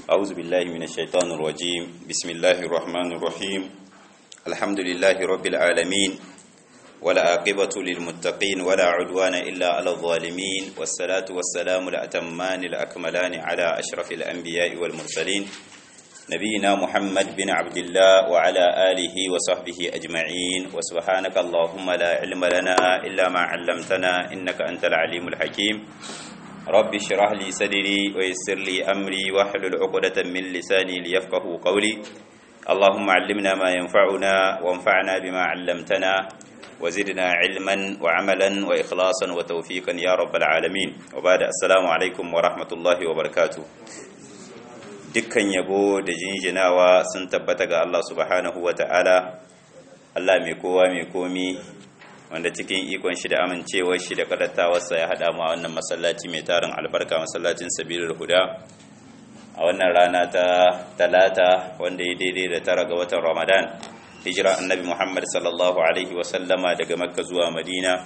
أعوذ بالله من الشيطان الرجيم بسم الله الرحمن الرحيم الحمد لله رب العالمين ولا عاقبة للمتقين ولا عدوان إلا على الظالمين والصلاة والسلام الأتمان الأكملان على أشرف الأنبياء والمرسلين نبينا محمد بن عبد الله وعلى آله وصحبه أجمعين وسبحانك اللهم لا علم لنا إلا ما علمتنا إنك أنت العليم الحكيم رب اشرح لي صدري ويسر لي أمري واحلل عقدة من لساني ليفقه قولي اللهم علمنا ما ينفعنا وانفعنا بما علمتنا وزدنا علما وعملا وإخلاصا وتوفيقا يا رب العالمين وبعد السلام عليكم ورحمة الله وبركاته dukkan yabo da jinjinawa sun tabbata ga Allah subhanahu wa ta'ala Allah mai kowa mai komi wanda cikin ikon shi da amincewar shi da kadatawarsa ya haɗa mu a wannan masallaci mai tarin albarka masallacin sabilul huda a wannan rana ta talata wanda ya daidai da tara ga watan ramadan hijira annabi muhammad sallallahu alaihi wasallama daga makka zuwa madina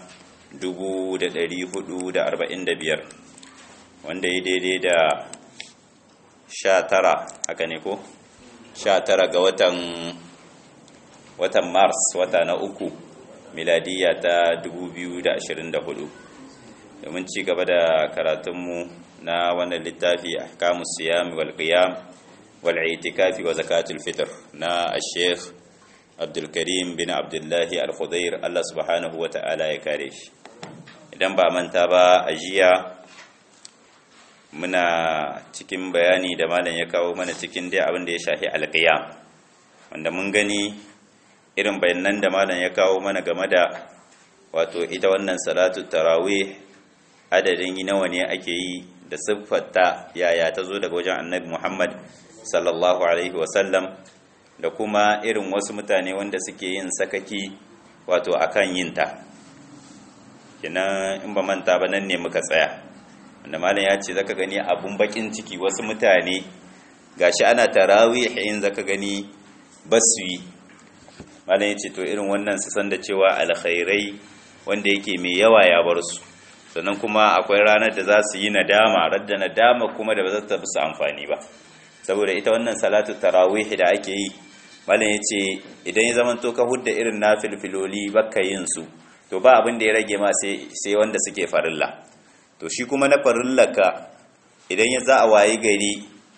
445 wanda ya daidai da sha tara haka ne ko sha tara ga watan watan mars wata na uku miladiya ta 2024 domin ci gaba da karatunmu na wannan littafi ahkamu siyam wal qiyam wal itikafi wa zakatul fitr na al-sheikh Abdul Karim bin Abdullahi Al-Khudair Allah subhanahu wa ta'ala ya kare shi idan ba manta ba a jiya muna cikin bayani da malam ya kawo mana cikin dai abin da ya shafi alƙiyam wanda mun gani irin bayanan da malam ya kawo mana game da wato ita wannan salatu tarawih adadin nawa ne ake yi da siffarta yaya ta zo daga wajen annabi Muhammad sallallahu alaihi wasallam da kuma irin wasu mutane wanda suke yin sakaki wato akan yinta kina in ba manta ba nan ne muka tsaya wanda malam ya ce zaka gani abun bakin ciki wasu mutane gashi ana tarawih in zaka gani basu yi malam ya ce to irin wannan su san da cewa alkhairai wanda yake mai yawa ya bar su sannan kuma akwai ranar da za su yi nadama radda nadama kuma da ba za ta su amfani ba saboda ita wannan salatu tarawih da ake yi malam ya ce idan ya zama to ka hudda irin na filfiloli baka yin su to ba abin da ya rage ma sai wanda suke farilla to shi kuma na farillaka idan ya za a wayi gari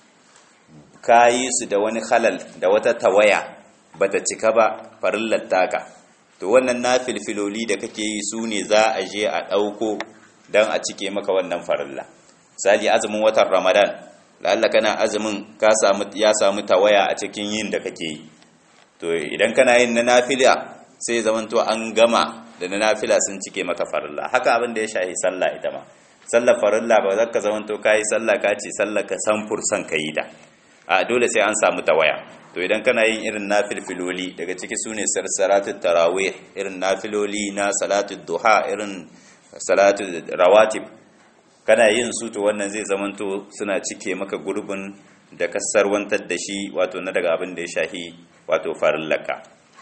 ka yi su da wani halal da wata tawaya bata cika ba farillar taka to wannan na filfiloli da kake yi su ne za a je a ɗauko don a cike maka wannan farilla misali azumin watan ramadan lalla kana azumin ka samu ya samu tawaya a cikin yin da kake yi to idan kana yin na nafila sai zamanto an gama da na nafila sun cike maka farilla haka abin da ya shahi sallah ita ma sallar farilla ba za ka zamanto ka yi sallah ka ce sallah ka san fursan ka yi da a dole sai an samu tawaya to idan kana yin irin nafilfiloli daga ciki su ne sarsaratu tarawih irin nafiloli na salatu duha irin salatu rawatib kana yin su to wannan zai zamanto suna cike maka gurbin da kasarwantar da shi wato na daga abin da ya shahi wato farillaka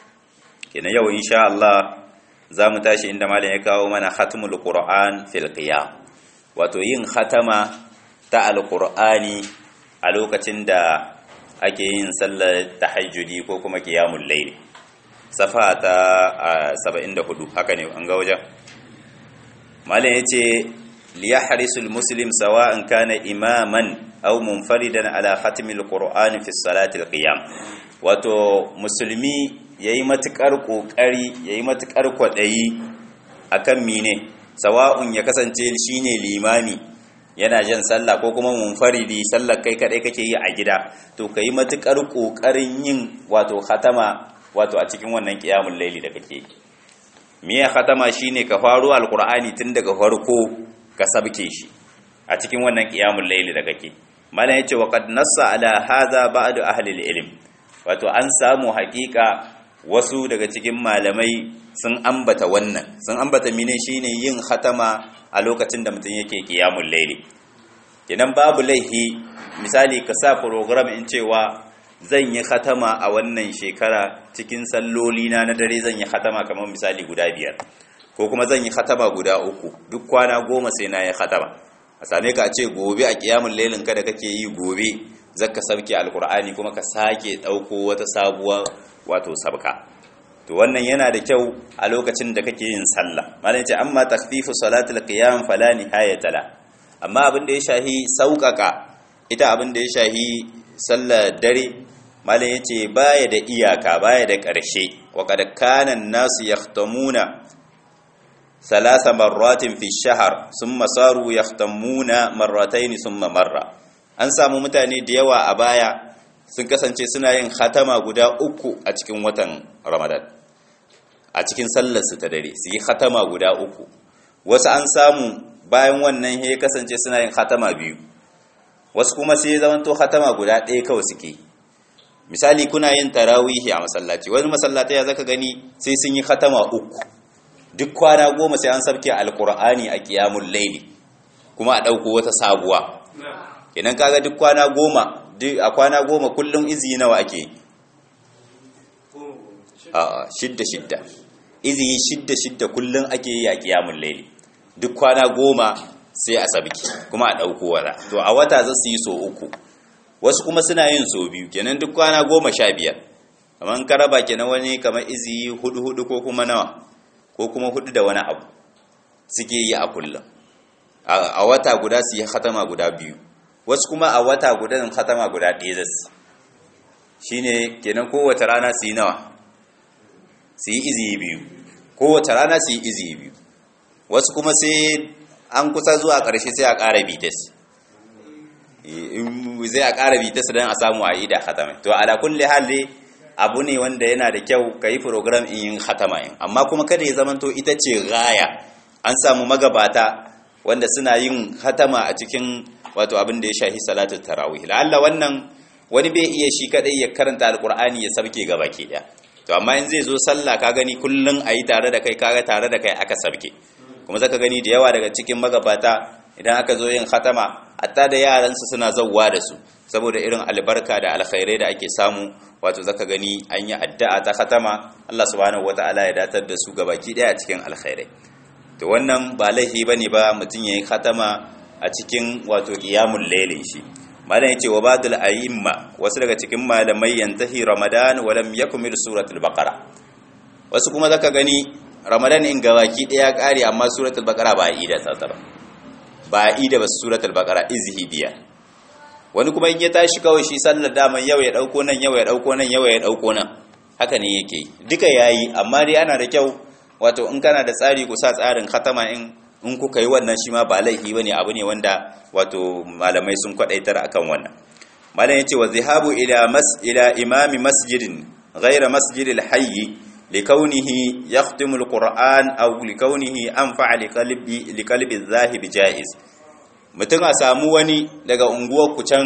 kenan yau insha Allah za mu tashi inda malam ya kawo mana khatmul qur'an fil qiyam wato yin khatama ta alqur'ani a lokacin da ake yin sallar tahajjudi ko kuma qiyamul layl safa ta 74 haka ne an ga wajen malam yace liyahrisul muslim sawa'an kana imaman aw munfaridan ala khatmil qur'ani fi salati alqiyam wato musulmi yayi matukar kokari yayi matukar kwadayi akan mine sawa'un ya kasance shine limami yana jan sallah ko kuma munfaridi sallar kai kadai kake yi a gida to kai matukar kokarin yin wato khatama wato a cikin wannan qiyamul layli da kake miye khatama shine ka faro alqur'ani tun daga farko ka sabke shi a cikin wannan qiyamul layli da kake malam yace wa qad nassa ala hadha ba'du ahli ilm wato an samu haƙiƙa wasu daga cikin malamai sun ambata wannan sun ambata mine shine yin khatama a lokacin da mutum yake qiyamul layli kenan babu laihi misali ka sa program in cewa zan yi khatama a wannan shekara cikin salloli na na dare zan yi khatama kamar misali guda biyar ko kuma zan yi khatama guda uku duk kwana goma sai na yi khatama a same ka a ce gobe a kiyamun lailin ka da kake yi gobe zaka sabke alkur'ani kuma ka sake dauko wata sabuwa wato sabka to wannan yana da kyau a lokacin da kake yin sallah malam ce amma takhfifu salatul qiyam fala nihayata la amma abin da ya shahi sauƙaƙa ita abin da ya shahi sallar dare malam yace baya da iyaka baya da ƙarshe wa qad kana an-nasu yahtamuna ثلاث مرات في الشهر ثم صاروا يختمون مرتين ثم مرة an samu mutane da yawa a baya sun kasance suna yin khatama guda uku a cikin watan ramadan a cikin sallarsu ta dare su yi khatama guda uku wasu an samu bayan wannan ya kasance suna yin khatama biyu wasu kuma sai zamanto khatama guda ɗaya kawai suke misali kuna yin tarawihi a masallaci wani masallatai ya zaka gani sai sun yi khatama uku duk kwana goma sai an sabke alkur'ani a kiyamun laili kuma a ɗauko wata sabuwa idan kaga duk kwana goma a kwana goma kullum izi nawa ake a shidda shidda izi shidda shidda kullum ake yi a kiyamun laili duk kwana goma sai a sabki kuma a ɗauko wata to a wata za su yi so uku wasu kuma suna yin so biyu kenan duk kwana goma sha biyar kamar karaba kenan wani kamar izi hudu hudu ko kuma nawa ko kuma hudu da wani abu suke yi a kullum a wata guda su yi hatama guda biyu wasu kuma a wata guda yin hatama guda ɗaya zasu shi ne kenan kowace rana su yi nawa su yi izi biyu kowace rana su yi izi biyu wasu kuma sai an kusa zuwa ƙarshe sai a ƙara bitas zai a ƙara bitas don a samu a yi da hatama to ala kulli hali abu ne wanda yana da kyau ka yi program in yin hatama yin amma kuma kada ya zamanto ita ce gaya an samu magabata wanda suna yin hatama a cikin wato abin da ya shahi salatul tarawih la'alla wannan wani bai iya shi kadai ya karanta alqur'ani ya sabke gaba ke daya to amma in zai zo sallah ka gani kullun ayi tare da kai kaga tare da kai aka sabke kuma zaka gani da yawa daga cikin magabata idan aka zo yin hatama hatta da yaran su suna zawwa da su saboda irin albarka da alkhairai da ake samu wato zaka gani an yi addu'a ta khatama Allah subhanahu wata'ala ya datar da su gabaki daya a cikin alkhairai to wannan ba laifi bane ba mutun yayin khatama a cikin wato qiyamul layli shi malam yace wa badul ayyimma wasu daga cikin malamai yantahi ramadan wa lam yakmil suratul baqara wasu kuma zaka gani ramadan in gabaki daya kare amma suratul baqara ba ida ta ba ba ida ba suratul baqara izhi biya wani kuma in ya tashi kawai shi sallar daman yau ya dauko nan yau ya dauko nan yau ya dauko nan haka ne yake duka yayi amma dai ana da kyau wato in kana da tsari ku sa tsarin khatama in in kuka yi wannan shi ma ba laifi bane abu ne wanda wato malamai sun kwadaitar akan wannan malam yace wa zihabu ila mas ila imami masjidin ghayra masjidil hayy likawnihi yakhtimu alquran aw likawnihi anfa liqalbi liqalbi adh-dhahib jaiz mutum a samu wani daga unguwarku can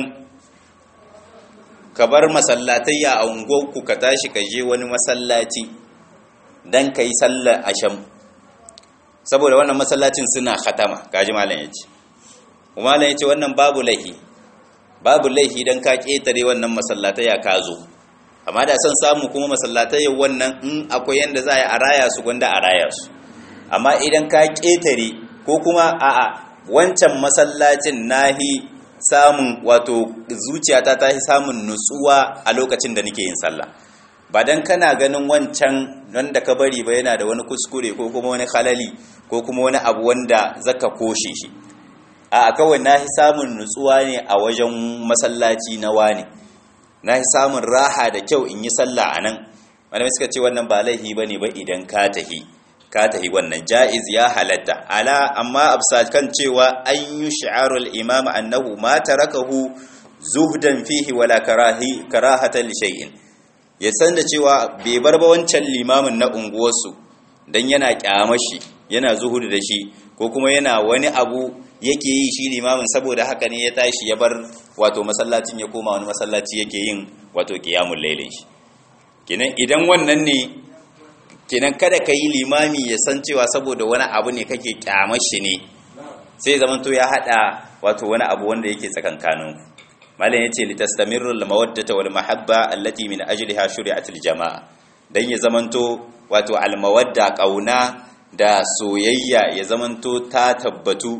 ka bar masallatayya a unguwarku ka tashi ka je wani masallaci don ka yi sallar asham saboda wannan masallacin suna khatama kaji malam ya ce malam ya ce wannan babu laihi babu laihi don ka ƙetare wannan masallatayya ka zo amma da son samu kuma masallatayya wannan in akwai yadda za a raya su gwanda a raya su amma idan ka ƙetare ko kuma a'a wancan masallacin nahi samun wato zuciyata ta yi samun nutsuwa a lokacin da nake yin sallah ba dan kana ganin wancan wanda ka bari ba yana da wani kuskure ko kuma wani halali ko kuma wani abu wanda zaka koshe shi a kawai nahi samun nutsuwa ne a wajen masallaci na wani nahi samun raha da kyau in yi sallah a nan wani suka ce wannan ba laihi ba ne ba idan ka tahi ka tahi wannan ja'iz ya halatta ala amma absa kan cewa an yi shi'arul imam annahu ma tarakahu zuhdan fihi wala karahi karahatan li shay'in ya san da cewa bai bar ba wancan limamin na unguwarsu dan yana kyamashi yana zuhudu da shi ko kuma yana wani abu yake yi shi limamin saboda haka ne ya tashi ya bar wato masallacin ya koma wani masallaci yake yin wato qiyamul lailin shi kenan idan wannan ne kenan kada ka yi limami ya san cewa saboda wani abu ne kake kyamar shi ne sai zaman to ya hada wato wani abu wanda yake tsakankanin malam yace litastamirru al-mawaddata wal mahabba allati min ajliha shuri'at al-jama'a dan ya zamanto wato al-mawadda kauna da soyayya ya zamanto ta tabbatu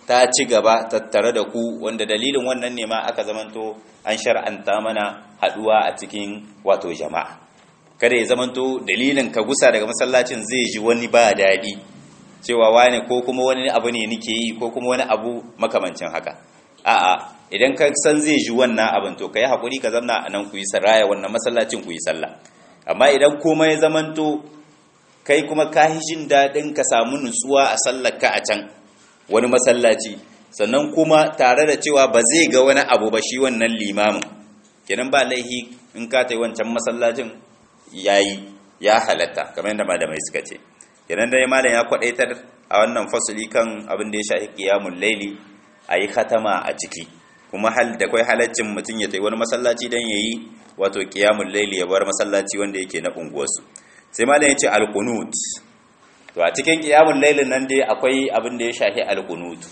ta ci gaba tattare da ku wanda dalilin wannan ne ma aka zamanto an shar'anta mana haduwa a cikin wato jama'a kada ya zamanto dalilin ka gusa daga masallacin zai ji wani ba daɗi cewa wani ko kuma wani abu ne nike yi ko kuma wani abu makamancin haka a'a idan ka san zai ji wannan abin to kai hakuri ka zanna a nan ku yi saraya wannan masallacin ku yi sallah amma idan komai ya zamanto kai kuma ka yi jin daɗin ka samu nutsuwa a sallar ka a can wani masallaci sannan kuma tare da cewa ba zai ga wani abu ba shi wannan limamin kenan ba laihi in ka ta yi wancan masallacin yayi ya halatta kamar yadda malamai suka ce kenan dai malam ya kwadaitar a wannan fasuli kan abin da ya shafi qiyamul laili ayi khatama a ciki kuma hal da kai halaccin mutum ya tayi wani masallaci dan yayi wato qiyamul laili ya bar masallaci wanda yake na unguwarsu sai malam ya ce alqunut to a cikin qiyamul lailin nan dai akwai abin da ya shafi alqunut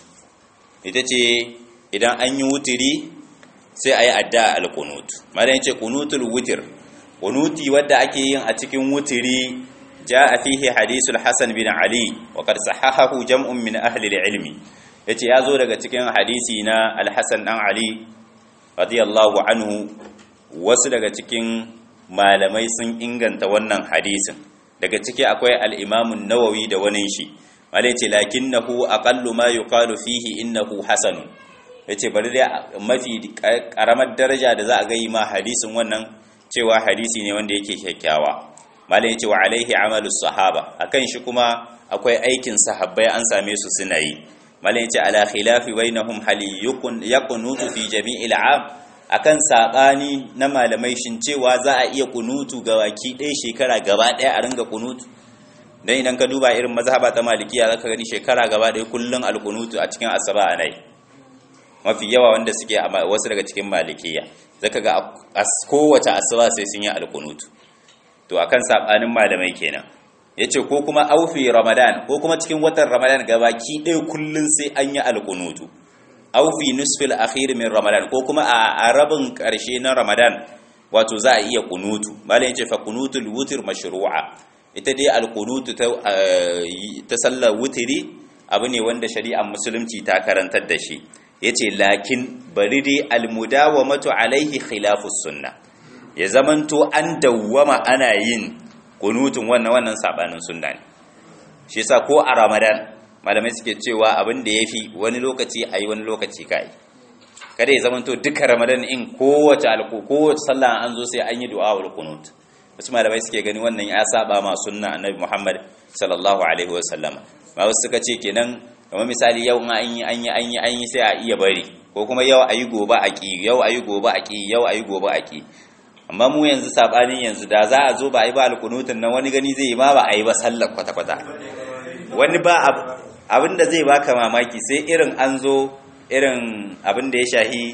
ita ce idan an yi wutiri sai ayi adda alqunut malam ya ce qunutul witr qunuti wadda ake yin a cikin wutiri جاء فيه حديث الحسن بن علي وقد صححه جمع من أهل العلم yace ya zo daga cikin hadisi na alhassan ɗan ali radiyallahu anhu wasu daga cikin malamai sun inganta wannan hadisin daga ciki akwai al'imamun nawawi da wani shi malai ce lakinnahu aqallu ma yuqalu fihi innahu hasanun yace bari dai mafi karamar daraja da za a ga yi ma hadisin wannan cewa hadisi ne wanda yake kyakkyawa malai yace wa alaihi amalu sahaba akan shi kuma akwai aikin sahabbai an same su suna yi malai yace ala khilafi bainahum hal yakun yaqunutu fi jami'il am akan sabani na malamai shin cewa za a iya kunutu ga waki ɗaya shekara gaba ɗaya a ringa kunutu dan idan ka duba irin mazhaba ta malikiya zaka gani shekara gaba ɗaya kullun alkunutu a cikin asaba anai mafi yawa wanda suke wasu daga cikin malikiya zaka ga kowace asaba sai sun yi alkunutu to akan sabanin malamai kenan yace ko kuma aufi ramadan ko kuma cikin watan ramadan gabaki ɗaya kullun sai an yi alkunutu aufi nusfil akhir min ramadan ko kuma a rabin karshe na ramadan wato za a iya kunutu malam yace fa kunutul wutr mashru'a ita dai alkunutu ta ta sallar wutiri abu ne wanda shari'ar musulunci ta karantar da shi yace lakin bari dai almudawamatu alaihi khilafus sunnah ya zamanto an dawwama ana yin kunutun wannan wannan sabanin sunna ne shi yasa ko a ramadan malamai suke cewa abin da yafi wani lokaci ayi wani lokaci kai kada ya zamanto duka ramadan in kowace alko kowace sallah an zo sai an yi du'a wal kunut wasu malamai suke gani wannan ya saba ma sunna annabi muhammad sallallahu alaihi wa sallama ma wasu suka ce kenan kamar misali yau an yi an yi an yi an yi sai a iya bari ko kuma yau ayi gobe a ki yau ayi gobe a ki yau ayi gobe a ki amma mu yanzu sabanin yanzu da za a zo ba a yi ba alkunutun nan wani gani zai yi ma ba a yi ba sallar kwata-kwata wani ba abin da zai baka mamaki sai irin an zo irin abin da ya shahi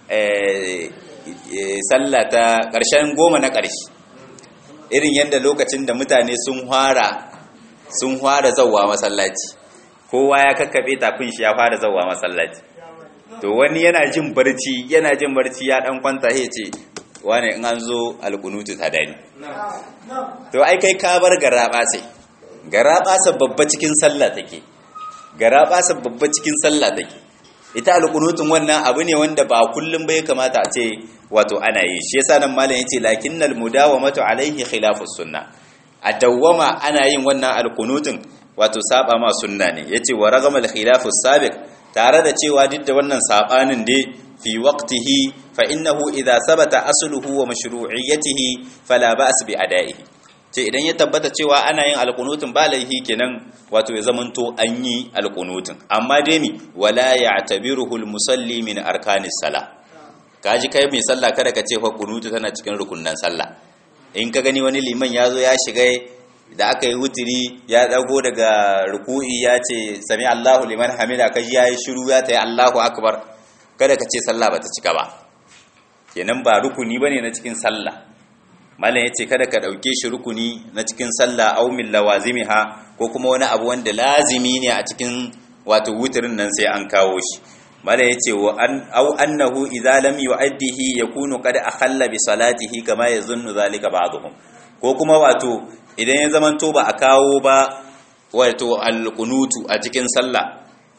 sallah ta ƙarshen goma na ƙarshe irin yadda lokacin da mutane sun fara sun fara zauwa masallaci kowa ya kakkaɓe tafin shi ya fara zauwa masallaci to wani yana jin barci yana jin barci ya dan kwanta ya ce wane in an zo alkunutu ta dani to ai kai ka bar garaba sai garaba sa babba cikin sallah take garaba sa babba cikin sallah take ita alkunutun wannan abu ne wanda ba kullum bai kamata a ce wato ana yi shi yasa nan malam yace lakinnal mudawamatu alaihi khilafus sunna a dawwama ana yin wannan alkunutun wato saba ma sunna ne yace wa ragamal khilafus sabiq tare da cewa duk da wannan sabanin dai fi waqtihi fa innahu idza sabata asluhu wa mashru'iyyatihi fala ba's bi ada'ihi ce idan ya tabbata cewa ana yin alqunutun ba laihi kenan wato ya zamanto an yi alqunutun amma dai mi wala ya'tabiruhu almusalli min arkanis sala kaji kai mai sallah kada ka ce fa kunutu tana cikin rukunnan sallah in ka gani wani liman ya zo ya shiga da aka yi wutiri ya dago daga ruku'i ya ce sami Allahu liman hamida kaji ya yi shiru ya ta yi Allahu akbar kada ka ce sallah bata cika ba kenan ba rukuni bane na cikin sallah malam yace kada ka dauke shi rukuni na cikin sallah aw min lawazimiha ko kuma wani abu wanda lazimi ne a cikin wato wutirin nan sai an kawo shi malam yace wa an aw annahu idza lam yu'addihi yakunu qad akhalla bi salatihi kama yazunnu zalika ba'dhum ko kuma wato idan ya zamanto ba a kawo ba wato alqunutu a cikin sallah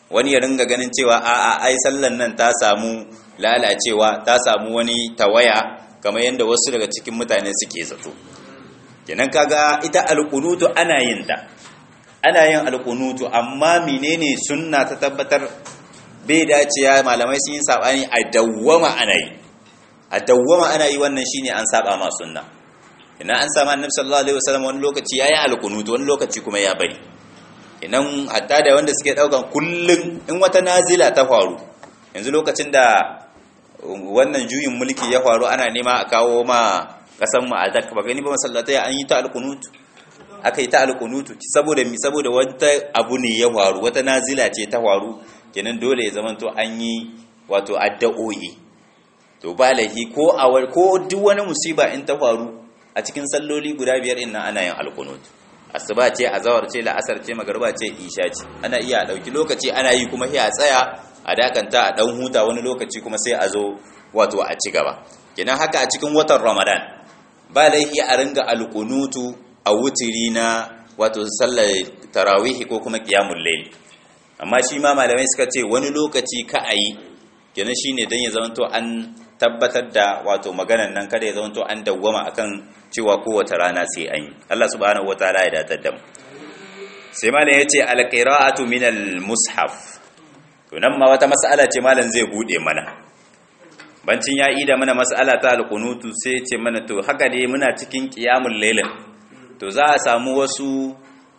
wani ya ringa ganin cewa a'a ai sallan nan ta samu lalacewa ta samu wani tawaya kamar yadda wasu daga cikin mutane suke zato kenan kaga ita alkunutu ana yin ta ana yin alkunutu amma menene sunna ta tabbatar bai dacewa malamai sun yi sabani a dawwama ana yi a dawwama ana yi wannan shine an saba ma sunna ina an sama annabi sallallahu alaihi wasallam wani lokaci yayi alkunutu wani lokaci kuma ya bari inan hatta da wanda suke daukan kullun in wata nazila ta faru yanzu lokacin da wannan juyin mulki ya faru ana nema a kawo ma kasan mu azak ba gani ba masallatai an yi ta alkunut aka yi ta alkunutu saboda mi saboda wata abu ne ya faru wata nazila ce ta faru kenan dole ya zama to an yi wato addu'o'i to ba lahi ko awar ko duk wani musiba in ta faru a cikin salloli guda biyar in nan ana yin alkunut asuba ce azawar ce la'asar ce magariba ce isha ce ana iya dauki lokaci ana yi kuma sai a tsaya a dakanta a dan huta wani lokaci kuma sai a zo wato a ci gaba kenan haka a cikin watan ramadan ba laifi a ringa alkunutu a wutiri na wato sallar tarawih ko kuma qiyamul layl amma shi ma malamai suka ce wani lokaci ka ayi kenan shine dan ya zamanto an tabbatar da wato maganan nan kada ya zamanto an dawwama akan cewa kowace rana sai an yi Allah subhanahu wataala ya datar da mu sai malam yace alqira'atu min almushaf to nan ma wata mas'ala ce malam zai bude mana bancin ya ida mana mas'ala ta alqunutu sai ce mana to haka dai muna cikin qiyamul lailin to za a samu wasu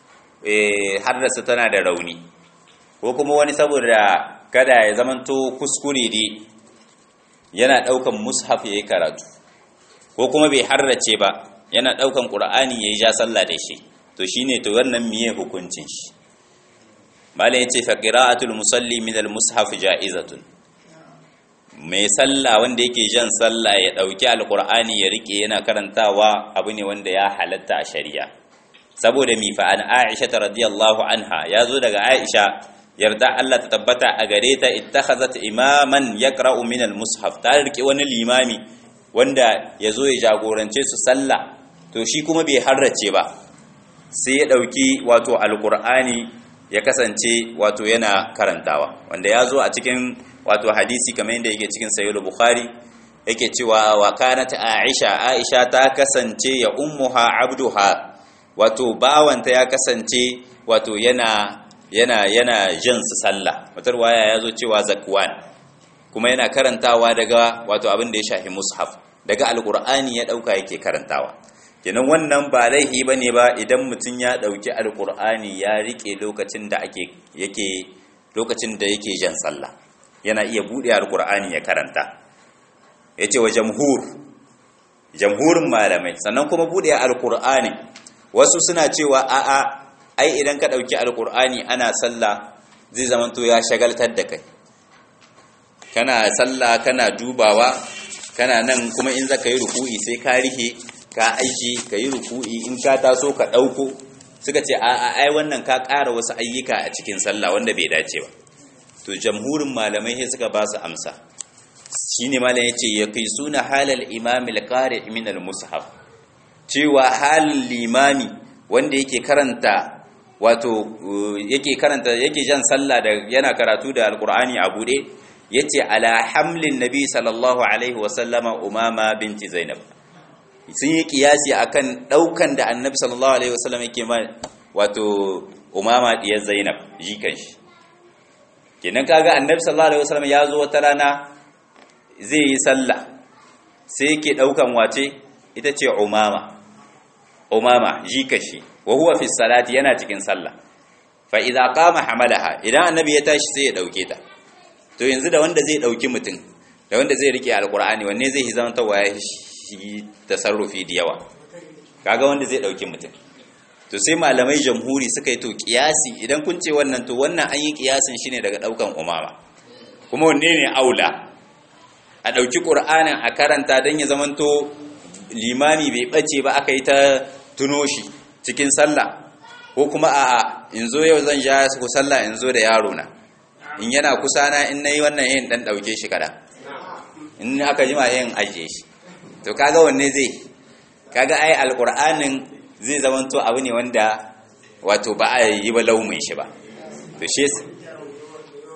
eh haddasa tana da rauni ko kuma wani saboda kada ya zamanto kuskure dai yana daukan mushaf yayi karatu ko kuma bai harrace ba yana daukan qur'ani yayi ja sallah da shi to shine to wannan miye hukuncin shi malai yace fa qira'atul musalli min al mushaf ja'izatun mai sallah wanda yake jan sallah ya dauki alqur'ani ya rike yana karantawa abu ne wanda ya halatta a shari'a saboda mi fa an aisha radiyallahu anha yazo daga aisha yarda Allah ta tabbata a gare ta ittakhazat imaman yaqra'u min al mushaf ta rike wani limami wanda ya zo ya jagorance su sallah to shi kuma bai harrace ba sai ya ɗauki wato alƙur'ani ya kasance wato yana karantawa wanda ya zo a cikin wato hadisi kamar yadda yake cikin sayyid bukhari yake cewa wa kanat aisha aisha ta kasance ya ummuha abduha wato bawanta ya kasance wato yana yana yana jin su sallah wata waya ya zo cewa zakwan kuma yana karantawa daga wato abin da ya shafi mushaf daga alkur'ani ya dauka yake karantawa kenan wannan ba laihi bane ba idan mutum ya dauki alkur'ani ya rike lokacin da ake yake lokacin da yake jan sallah yana iya bude alkur'ani ya karanta yace wa jamhur jamhurin malamai sannan kuma bude alkur'ani wasu suna cewa a'a ai idan ka dauki alkur'ani ana sallah zai zamanto ya shagaltar da kai kana sallah kana dubawa kana nan kuma in zaka yi ruku'i sai ka rihe ka aiki ka yi ruku'i in ka taso ka ɗauko suka ce a ai wannan ka ƙara wasu ayyuka a cikin sallah wanda bai dace ba to jamhurin malamai sai suka ba su amsa shine malam yace ya kai suna halal imam al-qari' min al-mushaf cewa halin limami wanda yake karanta wato yake karanta yake jan sallah da yana karatu da alqur'ani a bude yace ala hamlin nabi sallallahu alaihi wasallama umama binti zainab sun yi kiyasi akan daukan da annabi sallallahu alaihi wasallam yake ma wato umama diyar zainab jikan shi kenan kaga annabi sallallahu alaihi wasallam ya zo wata rana zai yi sallah sai yake daukan wace ita ce umama umama jikan shi wa huwa fi salati yana cikin sallah fa idza qama hamalaha idan annabi ya tashi sai ya dauke ta to yanzu da wanda zai dauki mutum da wanda zai rike alkur'ani wanne zai yi zama tawa shi tasarrufi da yawa kaga wanda zai dauki mutum to sai malamai jamhuri suka yi to kiyasi idan kun ce wannan to wannan an yi kiyasin shine daga daukan umama kuma wanne ne aula a dauki qur'anin a karanta dan ya zamanto limami bai bace ba aka yi ta tuno shi cikin sallah ko kuma a'a in zo yau zan ja ku sallah in zo da yaro na in yana kusa na in nayi wannan yin dan dauke shi kada in aka jima yin ajiye shi to kaga wanne zai kaga ai alqur'anin zai zamanto abu ne wanda wato ba a yi ba laumin shi ba to shi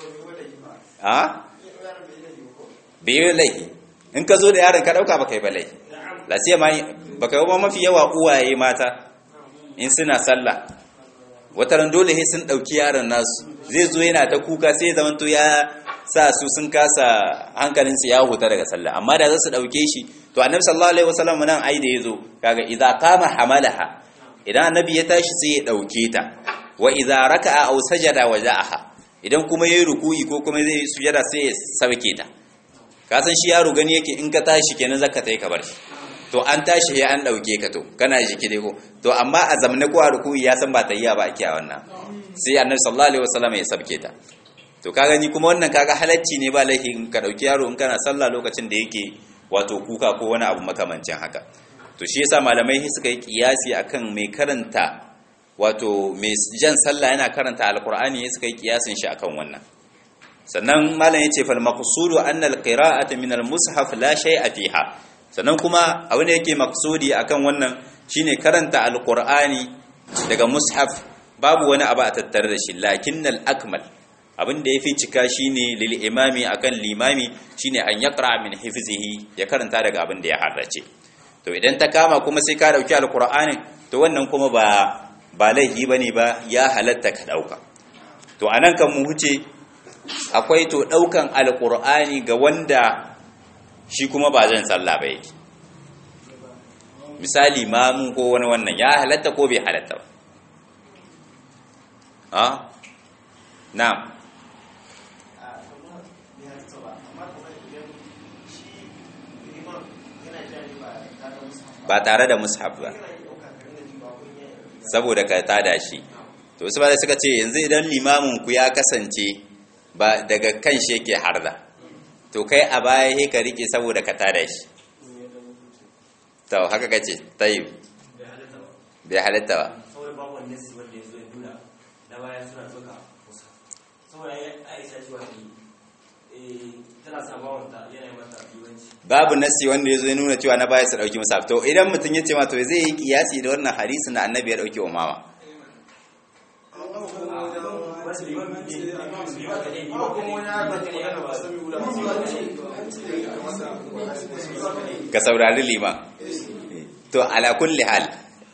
a bai yi laifi in ka zo da yaron ka dauka baka yi ba laifi lasiya ma baka yi ba mafi yawa uwaye mata in suna sallah wataran dole sai sun dauki yaron nasu zai zo yana ta kuka sai ya zamanto ya sa su sun kasa hankalinsu ya huta daga sallah amma da za su dauke shi to annabi sallallahu alaihi wasallam nan ai da yazo kaga idza qama hamalaha idan annabi ya tashi sai ya dauke ta wa idza raka'a aw sajada waja'aha idan kuma yayi ruku'i ko kuma zai sujada sai ya sauke ta ka san shi yaro gani yake in ka tashi kenan zaka tai ka bar shi to an tashi ya an dauke ka to kana jiki dai ko to amma a zamne ko a ruku'i ya san ba tayya ba ake a wannan sai annabi sallallahu alaihi wasallam ya sabke ta to ka gani kuma wannan kaga halacci ne ba laifi in ka dauki yaro in kana sallah lokacin da yake wato kuka ko wani abu makamancin haka to shi yasa malamai suka yi kiyasi akan mai karanta wato mai jan sallah yana karanta alqur'ani suka yi kiyasin shi akan wannan sannan malam yace fal maqsudu anna alqira'ata min almushaf la shay'a fiha sannan kuma abin da yake maqsudi akan wannan shine karanta alqur'ani daga mushaf babu wani abu a tattare da shi lakinnal akmal abin da yafi cika shine lil imami akan limami shine an yaqra min hifzihi ya karanta daga abin da ya harrace to idan ta kama kuma sai ka dauki alqur'ani to wannan kuma ba ba laifi bane ba ya halatta ka dauka to anan kan mu huce akwai to daukan alqur'ani ga wanda shi kuma ba zan sallah ba yake misali mamun ko wani wannan ya halatta ko bai halatta ba a na'am ba tare da mushaf ba saboda ka tada shi to wasu ba suka ce yanzu idan limamin ku ya kasance ba daga kan shi yake harda to kai a baya he ka rike saboda ka tada shi to haka kace tayyib bai halatta ba saboda babu wanda su wanda ya zo ya nuna na baya suna tsoka musa saboda ya aisha shi wani tana sabawa ta yana yi mata biwanci babu nasi wanda ya zo ya nuna cewa na baya su dauki musaf to idan mutum ya ce ma to zai yi kiyasi da wannan hadisi na annabi ya dauki umama wasu liman ne liman ne liman ka saurari liman to ala kulli hal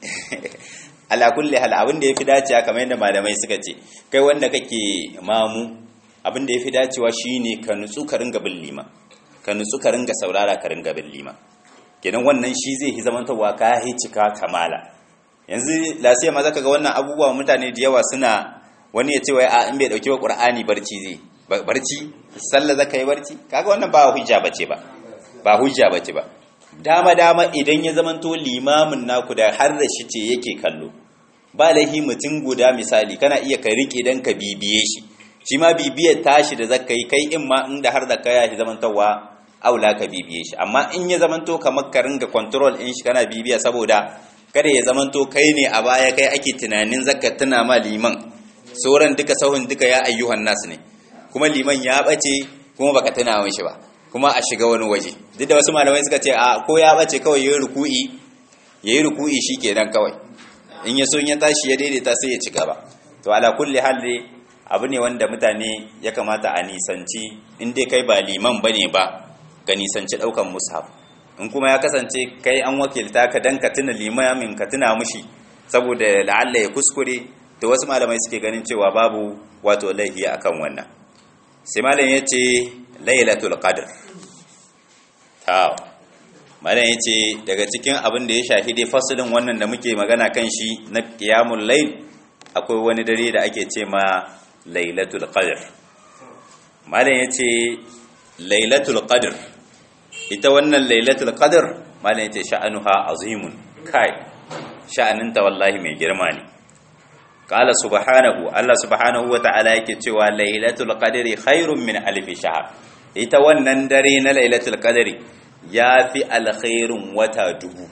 ala kulli hal abin da yafi dacewa kamar yadda malamai suka ce kai wanda kake mamu abin da yafi dacewa shine ka nutsu ka ringa bin liman ka nutsu ka ringa saurara ka ringa bin liman kenan wannan shi zai yi zamantawa ka yi cika kamala yanzu lasiya ma zaka ga wannan abubuwa mutane da yawa suna wani ya ce wai a in bai dauki wa qur'ani barci zai barci sallah zaka yi barci kaga wannan ba hujja bace ba ba hujja bace ba dama dama idan ya zamanto limamin naku da har da shi ce yake kallo ba laihi mutum guda misali kana iya ka rike dan ka bibiye shi shi ma bibiyar tashi da zaka yi kai in ma inda har da kaya shi zamantowa aula ka bibiye shi amma in ya zamanto kamar ka ringa control in shi kana bibiya saboda kada ya zamanto kai ne a baya kai ake tunanin zaka tuna ma liman sauran duka sahun duka ya ayyuhan nas ne kuma liman ya bace kuma baka tuna shi ba kuma a shiga wani waje duk da wasu malamai suka ce a ko ya bace kawai yayi ruku'i yayi ruku'i shikenan kawai in ya so in ya tashi ya daidaita sai ya ci gaba to ala kulli hal dai abu ne wanda mutane ya kamata a nisanci in dai kai ba liman bane ba ka nisanci daukan mushaf in kuma ya kasance kai an wakilta ka dan ka tuna limamin ka tuna mushi saboda la'alla ya kuskure da wasu malamai suke ganin cewa babu wato laifi akan wannan sai malam yace lailatul qadr ta malam yace daga cikin abin da ya shafi dai fasalin wannan da muke magana kan shi na qiyamul layl akwai wani dare da ake ce ma lailatul qadr malam yace lailatul qadr ita wannan lailatul qadr malam yace sha'anuha azimun kai sha'aninta wallahi mai girma ne qala subhanahu Allah subhanahu wata'ala yake cewa lailatul qadri khairun min alf shahr ita wannan dare na lailatul qadri yafi alkhairun wata dubu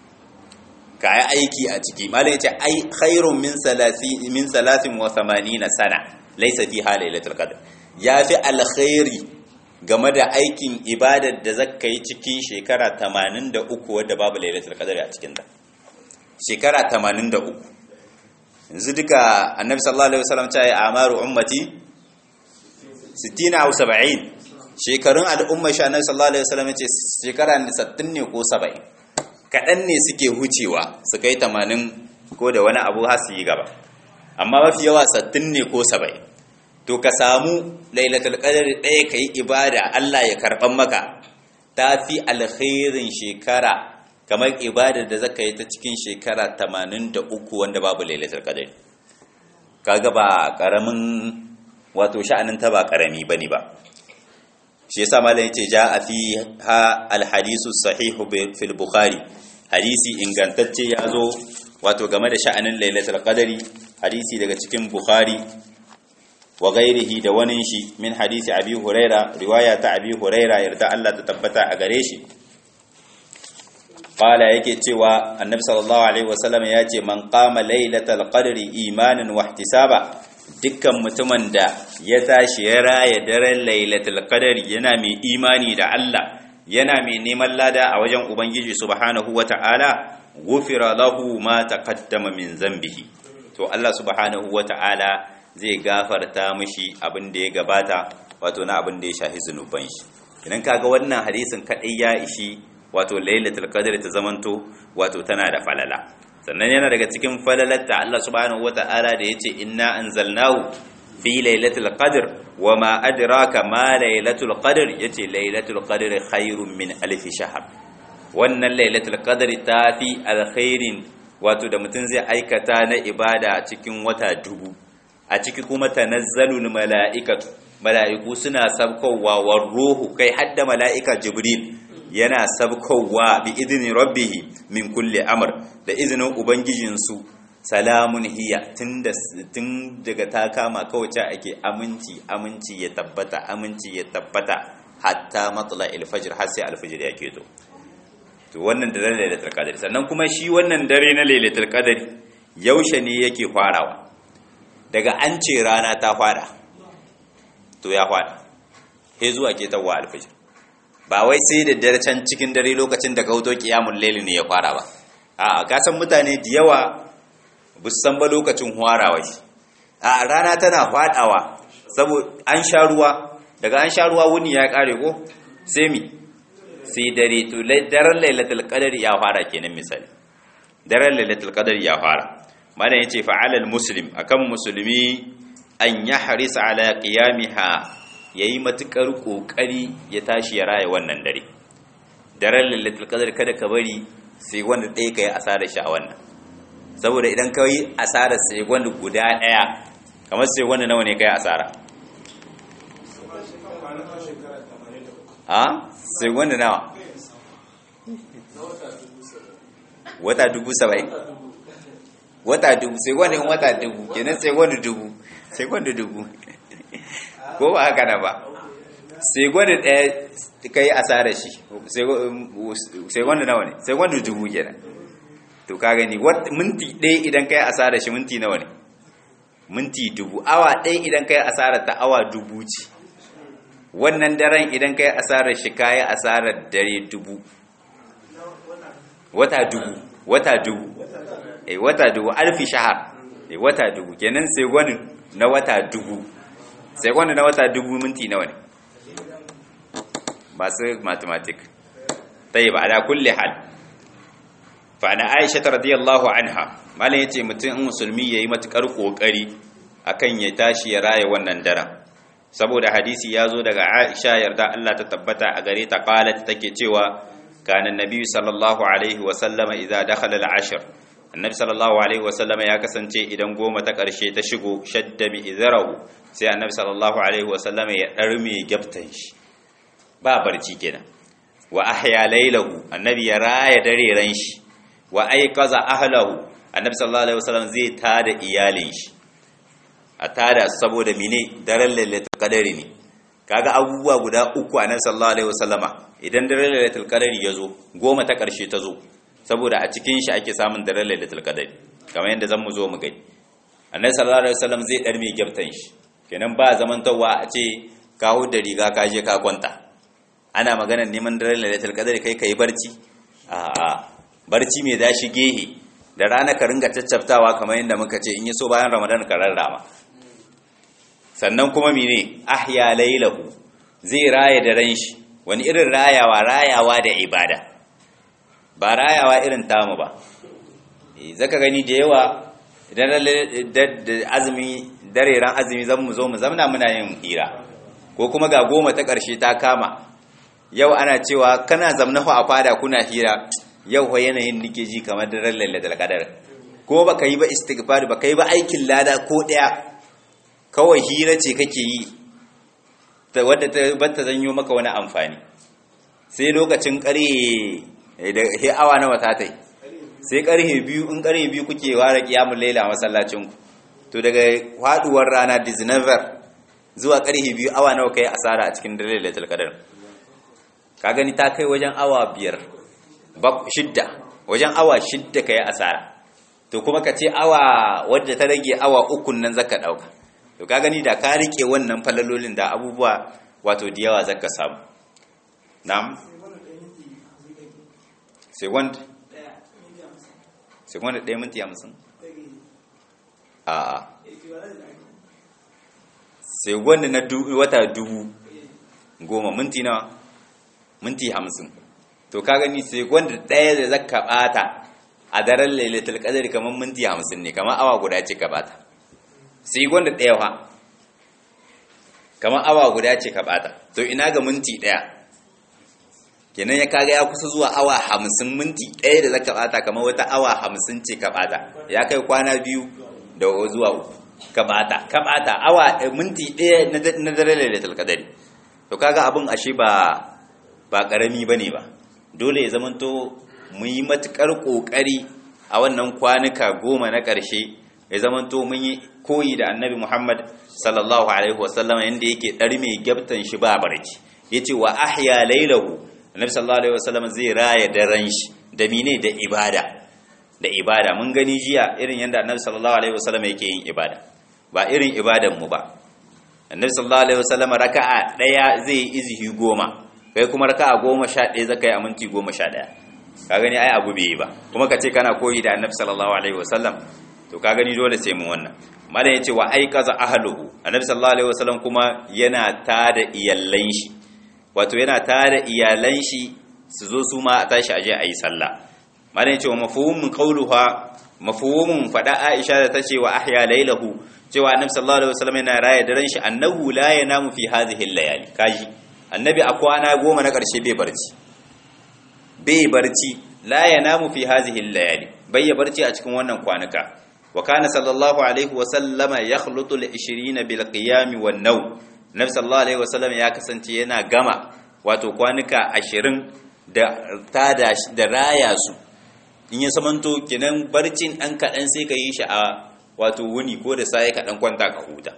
kai aiki a ciki malam yace ai khairun min salasi min salasin wa 80 sana laysa fiha lailatul qadr yafi alkhairi game da aikin ibadar da zaka yi cikin shekara 83 wadda babu lailatul qadr a cikin ta shekara 83 yanzu duka annabi sallallahu alaihi wasallam ta yi amaru ummati 60 au 70 shekarun al'umma shi annabi sallallahu alaihi wasallam ce shekara 60 ne ko 70 kadan ne suke hucewa su kai 80 ko da wani abu har su yi gaba amma mafi yawa 60 ne ko 70 to ka samu lailatul qadr ɗaya kai ibada Allah ya karban maka tafi alkhairin shekara kamar ibadar da zaka yi ta cikin shekara 83 wanda babu lailatul qadr kaga ba karamin wato sha'anin ta ba karami bane ba shi yasa malam yace ja a fi ha alhadisu sahihu fil bukhari hadisi ingantacce yazo wato game da sha'anin lailatul qadari hadisi daga cikin bukhari wa ghairihi da wani shi min hadisi abi huraira riwaya ta abi huraira yarda Allah ta tabbata a gare shi qala yake cewa annabi sallallahu alaihi wasallam ya ce man qama lailatul qadri imanan wa ihtisaba dukkan mutumin da ya tashi ya raya daren lailatul qadri yana mai imani da Allah yana mai neman lada a wajen ubangiji subhanahu wata'ala gufira lahu ma taqaddama min zambihi to Allah subhanahu wata'ala zai gafarta mishi abin da ya gabata wato na abin da ya shafi zunuban shi idan kaga wannan hadisin kadai ya ishi wato lailatul qadr ta zamanto wato tana da falala sannan yana daga cikin falalarta Allah subhanahu wata'ala da yace inna anzalnahu fi lailatul qadr wama adraka ma lailatul qadr yace lailatul qadr khairun min alf shahr wannan lailatul qadr ta fi alkhairin wato da mutum zai aikata na ibada a cikin wata dubu a ciki kuma tanazzalul mala'ikatu mala'iku suna sabkowa war ruhu kai hadda mala'ika jibril yana sabkowa bi idini rabbihi min kulli amr da izinin ubangijinsu salamun hiya tun daga ta kama kawace ake aminci aminci ya tabbata aminci ya tabbata hatta matla alfajir har sai alfajir ya keto to wannan dare ne lailatul qadr sannan kuma shi wannan dare na lailatul qadr yaushe ne yake farawa daga an ce rana ta fara to ya fara sai zuwa ketawa alfajir ba wai sai da dare can cikin dare lokacin da kauto kiyamun laili ne ya fara ba a ka san mutane da yawa bu san ba lokacin hwarawa shi a rana tana fadawa saboda an sha ruwa daga an sha ruwa wuni ya kare ko sai mi sai dare to daren lailatul qadar ya fara kenan misali daren lailatul qadar ya fara malam yace fa'alal muslim akan musulmi an yahris ala qiyamiha ya yi matuƙar ƙoƙari ya tashi ya raya wannan dare daren lalatul qadar kada ka bari sai wanda ɗaya ka yi asarar shi a wannan saboda idan ka yi asarar sai wanda guda ɗaya kamar sai wanda nawa ne ka yi asara a sai wanda nawa wata dubu saba'in wata dubu sai wanda wata dubu kenan sai wanda dubu sai wanda dubu ko ba haka na ba sai gwada ɗaya ka yi asarar shi sai gwada nawa ne sai gwada dubu kenan to ka gani minti ɗaya idan ka yi asarar shi minti nawa ne minti dubu awa ɗaya idan ka yi asarar ta awa dubu ce wannan daren idan ka yi asarar shi ka yi asarar dare dubu wata dubu wata dubu eh wata dubu alfi shahar eh wata dubu kenan sai gwada na wata dubu sai wanda na wata dubu minti nawa ne masu mathematic ta yi ba da kulle hal fa na aisha ta radiyallahu anha malin ya ce mutum musulmi ya yi matuƙar ƙoƙari akan ya tashi ya raya wannan daren saboda hadisi ya zo daga aisha yarda Allah ta tabbata a gare ta qalat take cewa kana nabi sallallahu alaihi wa sallama idza dakhala al-ashr annabi sallallahu alaihi wa sallama ya kasance idan goma ta ƙarshe ta shigo shadda bi izrahu sai annabi sallallahu alaihi wa sallama ya darme gyaftan shi ba barci kenan wa ahya laylahu annabi ya raya dare ran shi wa ayqaza ahlahu annabi sallallahu alaihi wa sallam zai tada iyalin shi a tada saboda mine daren lailatul qadari ne kaga abubuwa guda uku annabi sallallahu alaihi wasallama idan daren lailatul qadari yazo goma ta karshe ta zo saboda a cikin shi ake samun daren lailatul qadari kamar yadda zan mu zo mu gani annabi sallallahu alaihi wasallam zai dar mai gyaftan shi kenan ba zamantawa a ce ka da riga ka je ka kwanta ana magana neman daren lailatul qadari kai kai barci a'a barci mai dashi gehe da rana ka ringa caccaftawa kamar yadda muka ce in yi so bayan ramadan ka rarrama sannan kuma mene ahya lailahu zai raya da ran shi wani irin rayawa rayawa da ibada ba rayawa irin tamu ba zaka gani da yawa idan da azumi dare ran azumi zan mu zo mu zamna muna yin hira ko kuma ga goma ta ƙarshe ta kama yau ana cewa kana zamna a fada kuna hira yau fa yanayin nike ji kamar daren lailatul qadar ko baka yi ba istighfar baka yi ba aikin lada ko daya kawai hira ce kake yi ta wadda ta bata zanyo maka wani amfani sai lokacin ƙarhe da he awa nawa ta tai sai ƙarhe biyu in ƙarhe biyu kuke ware kiyamul laila a masallacin ku to daga faduwar rana diznavar zuwa ƙarhe biyu awa nawa kai asara a cikin dare lailatul qadar ka gani ta kai wajen awa biyar shidda wajen awa shidda ka yi asara to kuma ka ce awa wadda ta rage awa ukun nan zaka ɗauka to ka gani da ka rike wannan falalolin da abubuwa wato da yawa zaka samu na'am second second ɗaya minti hamsin a second na wata dubu goma minti nawa minti hamsin to ka gani sai gwanda ɗaya da zaka bata a daren lailatul qadr kamar minti hamsin ne kamar awa guda ce ka bata sai gwanda ɗaya fa kamar awa guda ce ka bata to ina ga minti ɗaya kenan ya kaga ya kusa zuwa awa hamsin minti ɗaya da zaka bata kamar wata awa hamsin ce ka bata ya kai kwana biyu da zuwa uku ka bata ka bata awa minti ɗaya na daren lailatul qadr to kaga abin ashe ba ba ƙarami ba ne ba dole ya zamanto mu yi matuƙar ƙoƙari a wannan kwanuka goma na ƙarshe ya zamanto mun yi koyi da annabi muhammad sallallahu alaihi wasallama yadda yake ɗar mai gyabtan shi ba barci ya ce wa ahya lailahu annabi sallallahu alaihi wasallama zai raya daren shi da mine da ibada da ibada mun gani jiya irin yadda annabi sallallahu alaihi wasallama yake yin ibada ba irin ibadan mu ba annabi sallallahu alaihi wasallama raka'a ɗaya zai yi izihi goma kai kuma raka a goma sha ɗaya zaka yi a minti goma sha ɗaya ka gani ai abu bai yi ba kuma ka ce kana koyi da annabi sallallahu alaihi wasallam to ka gani dole sai mu wannan malam ya ce wa ai kaza ahluhu annabi sallallahu alaihi wasallam kuma yana tada iyallan shi wato yana tada iyalan shi su zo su ma a tashi aje a yi sallah malam ya ce wa mafhumun qauluha mafhumun fada Aisha da tace wa ahya lailahu cewa annabi sallallahu alaihi wasallam yana raya daren shi annahu la yanamu fi hadhihi al-layali kaji annabi a kwana goma na ƙarshe bai barci bai barci la ya namu fi hazihi layali bai ya barci a cikin wannan kwanuka wa kana sallallahu alaihi wa sallama yakhlutu al-20 bil qiyam wan naw nabi sallallahu alaihi wa sallam ya kasance yana gama wato kwanuka 20 da tada da raya su in ya samanto kinan barcin an kadan sai ka yi shi a wato wuni ko da sai ka dan kwanta ka huta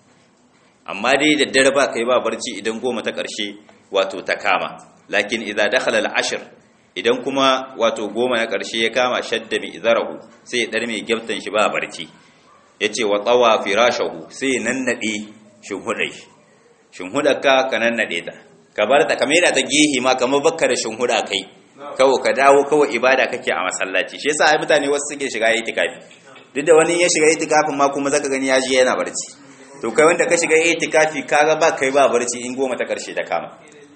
amma dai da dare ba kai ba barci idan goma ta ƙarshe wato ta kama lakin idza dakhala al-ashr idan kuma wato goma na ƙarshe ya kama shadda bi idarahu sai dar mai gyaftan shi ba barci yace wa tawa firashahu sai nannade shinhudai shinhudarka ka nannade ta ka bar ta kamar ta gehe ma kamar bakka da shinhuda kai kawo ka dawo kawai ibada kake a masallaci shi yasa ai mutane wasu suke shiga itikafi duk da wani ya shiga itikafin ma kuma zaka gani ya je yana barci to kai wanda ka shiga itikafi kaga ba kai ba barci in goma ta karshe ta kama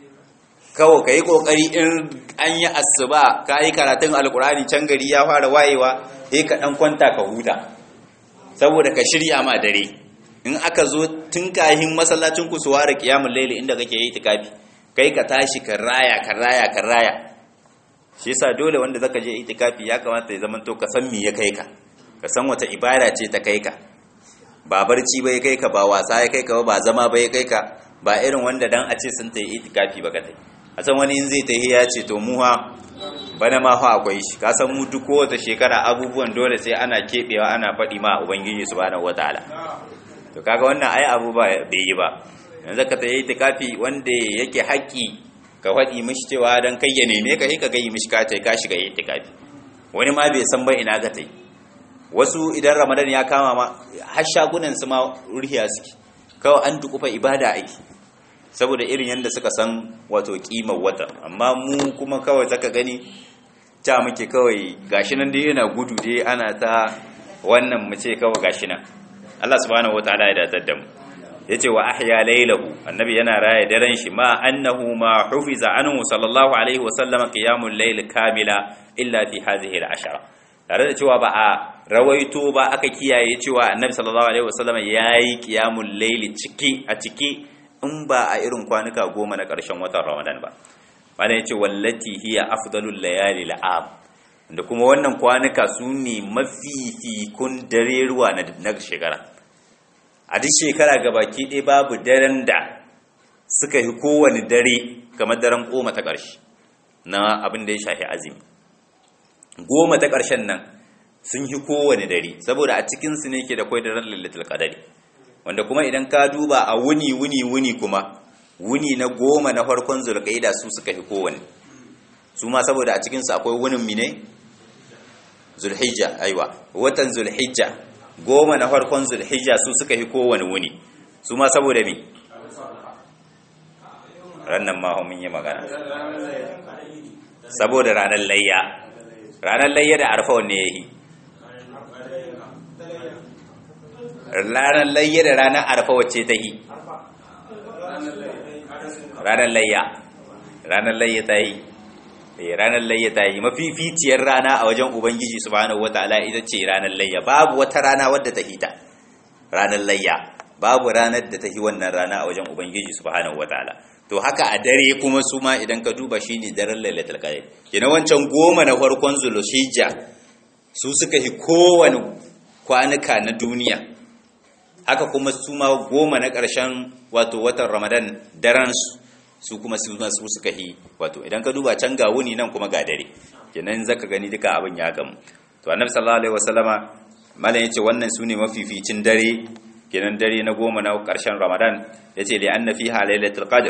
kawo kai kokari in an yi asuba ka yi karatun alkurani can gari ya fara wayewa sai ka dan kwanta ka huta saboda ka shirya ma dare in aka zo tun kahin masallacin ku su ware kiyamul laili inda kake yi itikafi kai ka tashi ka raya ka raya ka raya shi yasa dole wanda zaka je itikafi ya kamata ya zama to ka san me ya kai ka ka san wata ibada ce ta kai ka ba barci bai kai ka ba wasa ya kai ka ba zama bai kai ka ba irin wanda dan a ce sun ta yi itikafi ba kadai a san wani in zai ta ya ce to muha bana ma fa akwai shi ka san mu duk kowace shekara abubuwan dole sai ana kebewa ana faɗi ma ubangiji subhanahu wataala to kaga wannan ai abu ba bai yi ba yanzu ka ta yi itikafi wanda yake haƙƙi ka faɗi mishi cewa dan kai ya neme ka ka gayi mishi ka ta ka shiga itikafi wani ma bai san ba ina ka ta yi wasu idan ramadan ya kama ma har shagunan su ma ruhiya suke kawai an dukufa ibada aiki saboda irin yadda suka san wato kimar wata amma mu kuma kawai zaka gani ta muke kawai gashi nan dai yana gudu dai ana ta wannan mu ce kawai gashi nan Allah subhanahu wataala ya datar da mu yace wa ahya laylahu annabi yana raya daren shi ma annahu ma hufiza anhu sallallahu alaihi wasallam qiyamul layl kamila illa fi hadhihi al-ashara tare da cewa ba a rawaito ba aka kiyaye cewa annabi sallallahu alaihi wasallam yayi qiyamul layl ciki a ciki in ba a irin kwanuka goma na ƙarshen watan Ramadan ba malam yace wallati hiya afdalul layali al-am da kuma wannan kwanuka su ne mafifikun dare ruwa na shekara a duk shekara gabaki ɗaya babu daren da suka yi kowane dare kamar daren goma ta ƙarshe na abin da ya shafi azumi goma ta ƙarshen nan sun yi kowane dare saboda a cikinsu ne ke da kwai daren lalatul qadari wanda kuma idan ka duba a wuni wuni wuni kuma wuni na goma na farkon zulqaida su suka yi kowane su ma saboda a cikinsu akwai wunin mine zulhijja aiwa watan zulhijja goma na farkon zulhijja su suka yi kowane wuni su ma saboda mi rannan ma mun yi magana saboda ranar layya ranar layya da arfa wanne ya yi ranar layya da ranar arfa wacce ta yi ranar layya ranar layya ta yi ranar layya ta yi mafificiyar rana a wajen ubangiji subhanahu wataala ita ce ranar layya babu wata rana wadda ta hita ranar layya babu ranar da ta yi wannan rana a wajen ubangiji subhanahu wataala to haka a dare kuma su ma idan ka duba shine daren lailatul qadr kina wancan goma na farkon zulhijja su suka yi kowane kwanuka na duniya haka kuma su ma goma na ƙarshen wato watan ramadan daren su su kuma su su suka yi wato idan ka duba can ga wuni nan kuma ga dare kenan zaka gani duka abin ya gamu to annabi sallallahu alaihi wasallama malam yace wannan sune mafificin dare kenan dare na goma na karshen ramadan yace li anna fiha lailatul qadr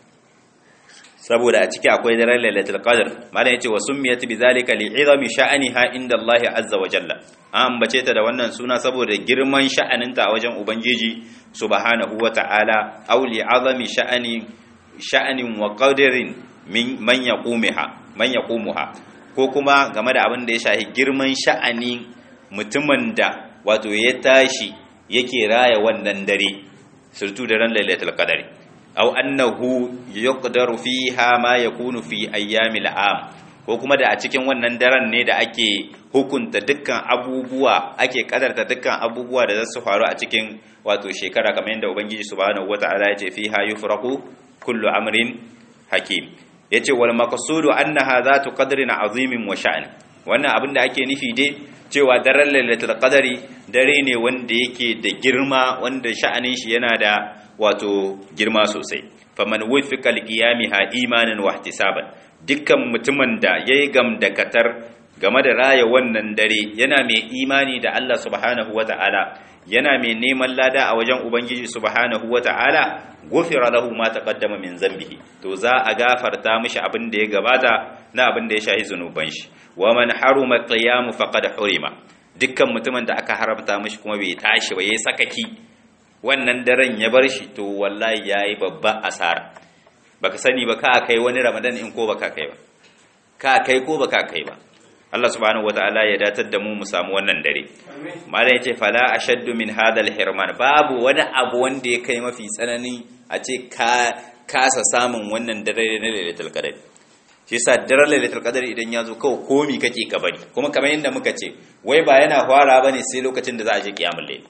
saboda a ciki akwai daren lailatul qadr malam yace wa summiyat bidhalika li'izami sha'aniha inda Allah azza wa jalla an ambace ta da wannan suna saboda girman sha'aninta a wajen ubangiji subhanahu wa ta'ala aw li'azami sha'ani sha'anin wa qadarin min man yaqumiha man yaqumuha ko kuma game da abin da ya shahi girman sha'ani mutumin da wato ya tashi yake raya wannan dare surtu da ran lailatul qadari aw annahu yuqdaru fiha ma yakunu fi ayyamil am ko kuma da a cikin wannan daren ne da ake hukunta dukkan abubuwa ake kadarta dukkan abubuwa da za su faru a cikin wato shekara kamar yadda ubangiji subhanahu wataala ya ce fiha yufraqu kullu amrin hakim yace wal maqsudu annaha zatu qadrin azimin wa sha'n wannan abin da ake nufi dai cewa daren lailatul qadari dare ne wanda yake da girma wanda sha'anin shi yana da wato girma sosai faman wufiqa liqiyamiha imanan wa ihtisaban dukkan mutumin da yayi gamdakatar game da raya wannan dare yana mai imani da Allah subhanahu wata'ala yana mai neman lada a wajen ubangiji subhanahu wata'ala gufira lahu ma taqaddama min zambihi to za a gafarta mishi abin da ya gabata na abin da ya shahi zunuban shi wa man haruma qiyam faqad hurima dukkan mutumin da aka haramta mishi kuma bai tashi ba yayi sakaki wannan daren ya bar shi to wallahi yayi babba asara baka sani ba ka kai wani ramadan in ko baka kai ba ka kai ko baka kai ba Allah subhanahu wataala ya datar da mu mu samu wannan dare malam yace fala ashaddu min hadha hirman babu wani abu wanda ya kai mafi tsanani a ce ka kasa samun wannan dare na lailatul qadr shi yasa daren lailatul qadr idan ya zo kawai komi kake ka bari kuma kamar yadda muka ce wai ba yana fara bane sai lokacin da za a je kiyamul layl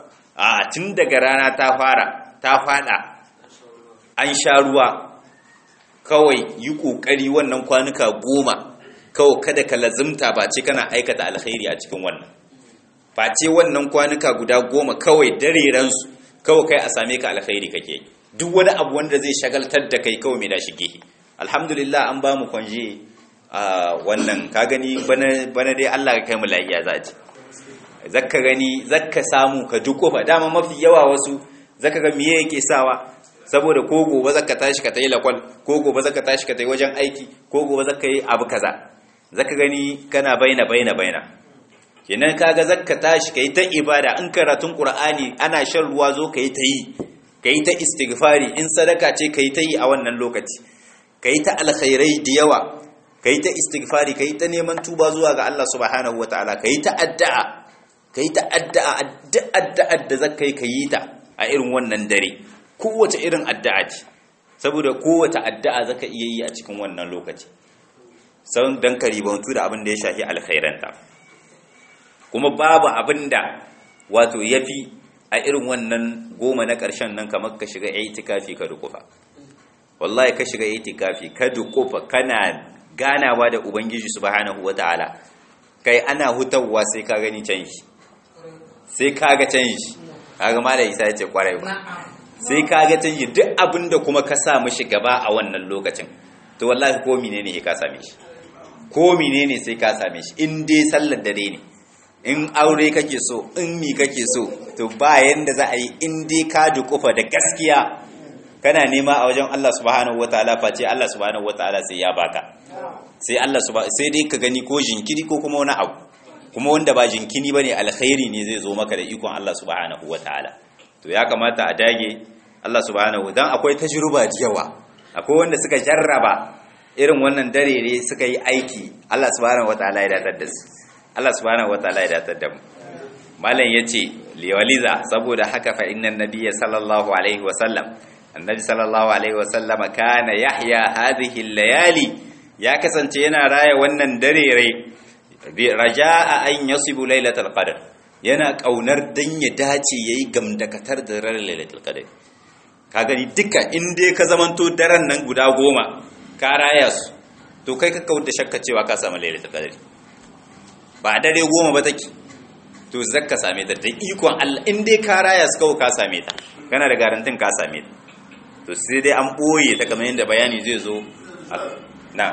a tun daga rana ta fara ta fada an sha ruwa kawai yi kokari wannan kwanuka goma kawai kada ka lazimta ba ce kana aikata alkhairi a cikin wannan ba ce wannan kwanuka guda goma kawai dare ransu kawai kai a same ka alkhairi kake duk wani abu wanda zai shagaltar da kai kawai mai da shige alhamdulillah an ba mu kwanje a wannan ka gani bana dai Allah ka kai mu lafiya za ci zakka gani zakka samu ka duko ba dama mafi yawa wasu zaka ga miye yake sawa saboda ko gobe zaka tashi ka tayi lakwal ko gobe zaka tashi ka tayi wajen aiki ko gobe zaka yi abu kaza zaka gani kana baina baina baina kenan kaga zaka tashi kai ta ibada in karatun qur'ani ana shan ruwa zo kai ta yi kai ta istighfari in sadaka ce kai ta yi a wannan lokaci kai ta alkhairai da yawa kai ta istighfari kai ta neman tuba zuwa ga Allah subhanahu wataala kai ta addu'a kai ta addu'a addu'a da zaka yi kai ta a irin wannan dare kowace irin addu'a ce saboda kowace addu'a zaka iya yi a cikin wannan lokaci san dan karibantu da abin da ya shafi alkhairanta kuma babu abin da wato yafi a irin wannan goma na ƙarshen nan kamar ka shiga itikafi ka dukufa wallahi ka shiga itikafi ka dukufa kana ganawa da ubangiji subhanahu wataala kai ana hutawa sai ka gani canji sai ka ga canji kaga malai isa ya ce kwarai ba sai ka ga canji duk abin da kuma ka sa mishi gaba a wannan lokacin to wallahi ko menene ka same shi ko menene sai ka same shi in dai sallar dare ne in aure kake so in mi kake so to ba yanda za a yi in dai ka dukufa da gaskiya kana nema a wajen Allah subhanahu wataala face Allah subhanahu wataala sai ya baka sai Allah subhanahu sai dai ka gani ko jinkiri ko kuma wani abu kuma wanda ba jinkini bane alkhairi ne zai zo maka da ikon Allah subhanahu wataala to ya kamata a dage Allah subhanahu dan akwai tajruba da yawa akwai wanda suka jarraba irin wannan dare ne suka yi aiki Allah subhanahu wataala ya datar da su Allah subhanahu wataala ya datar da mu malam yace liwaliza saboda haka fa innan nabiyya sallallahu alaihi wasallam annabi sallallahu alaihi wasallam kana yahya hadhihi layali ya kasance yana raya wannan dare bi raja'a an yasibu lailatul qadr yana kaunar dan ya dace yayi gamdakatar da ran lailatul qadr ka gani duka in dai ka zamanto daren nan guda goma ka raya su to kai ka kawar da shakka cewa ka samu lailatul qadr ba dare goma ba take to zakka same ta da ikon Allah in dai ka raya su kawai ka same ta kana da garantin ka same ta to sai dai an boye ta kamar yadda bayani zai zo na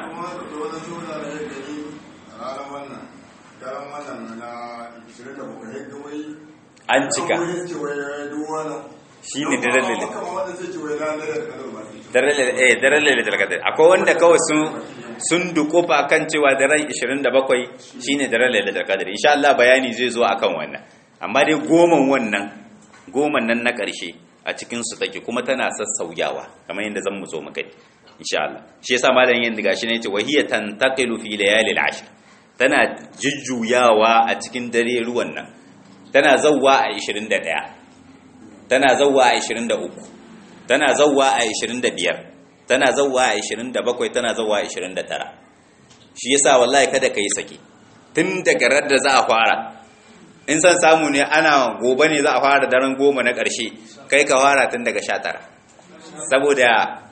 an cika shi ne daren lalitar kadar akwai wanda kawai sun dukofa kan cewa daren 27 shi ne daren lalitar kadar insha Allah bayani zai zo akan wannan amma dai goman wannan goman nan na ƙarshe a cikinsu take kuma tana sassauyawa kamar yadda zan mu zo mu kai insha Allah shi yasa malam yin diga shi ne yace wahiya tantaqilu fi layalil ashr tana jujjuyawa a cikin dare ruwan nan tana zawwa a 21 tana zawwa a 23 tana zawwa a 25 tana zawwa a 27 tana zawwa a 29 shi yasa wallahi kada kai sake tun daga radda za a fara in san samu ne ana gobe ne za a fara daren goma na ƙarshe kai ka fara tun daga 19 saboda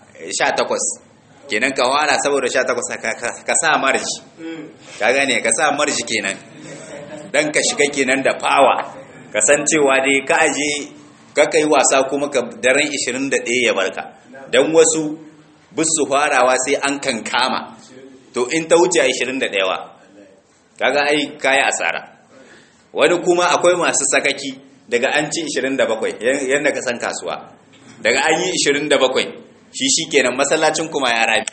18 kenan ka fara saboda 18 ka sa marji ka gane ka sa marji kenan dan ka shiga kenan da fawa ka san cewa dai ka aje ka kai wasa kuma ka daren 21 ya barka dan wasu bisu farawa sai an kankama to in ta wuce 21 wa kaga ai kai asara wani kuma akwai masu sakaki daga an ci 27 yanda ka san kasuwa daga an yi 27 shi shikenan masallacin kuma ya rabi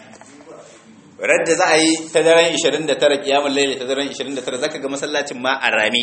radda za a yi ta daren 29 kiyamun laili ta daren 29 zaka ga masallacin ma a rami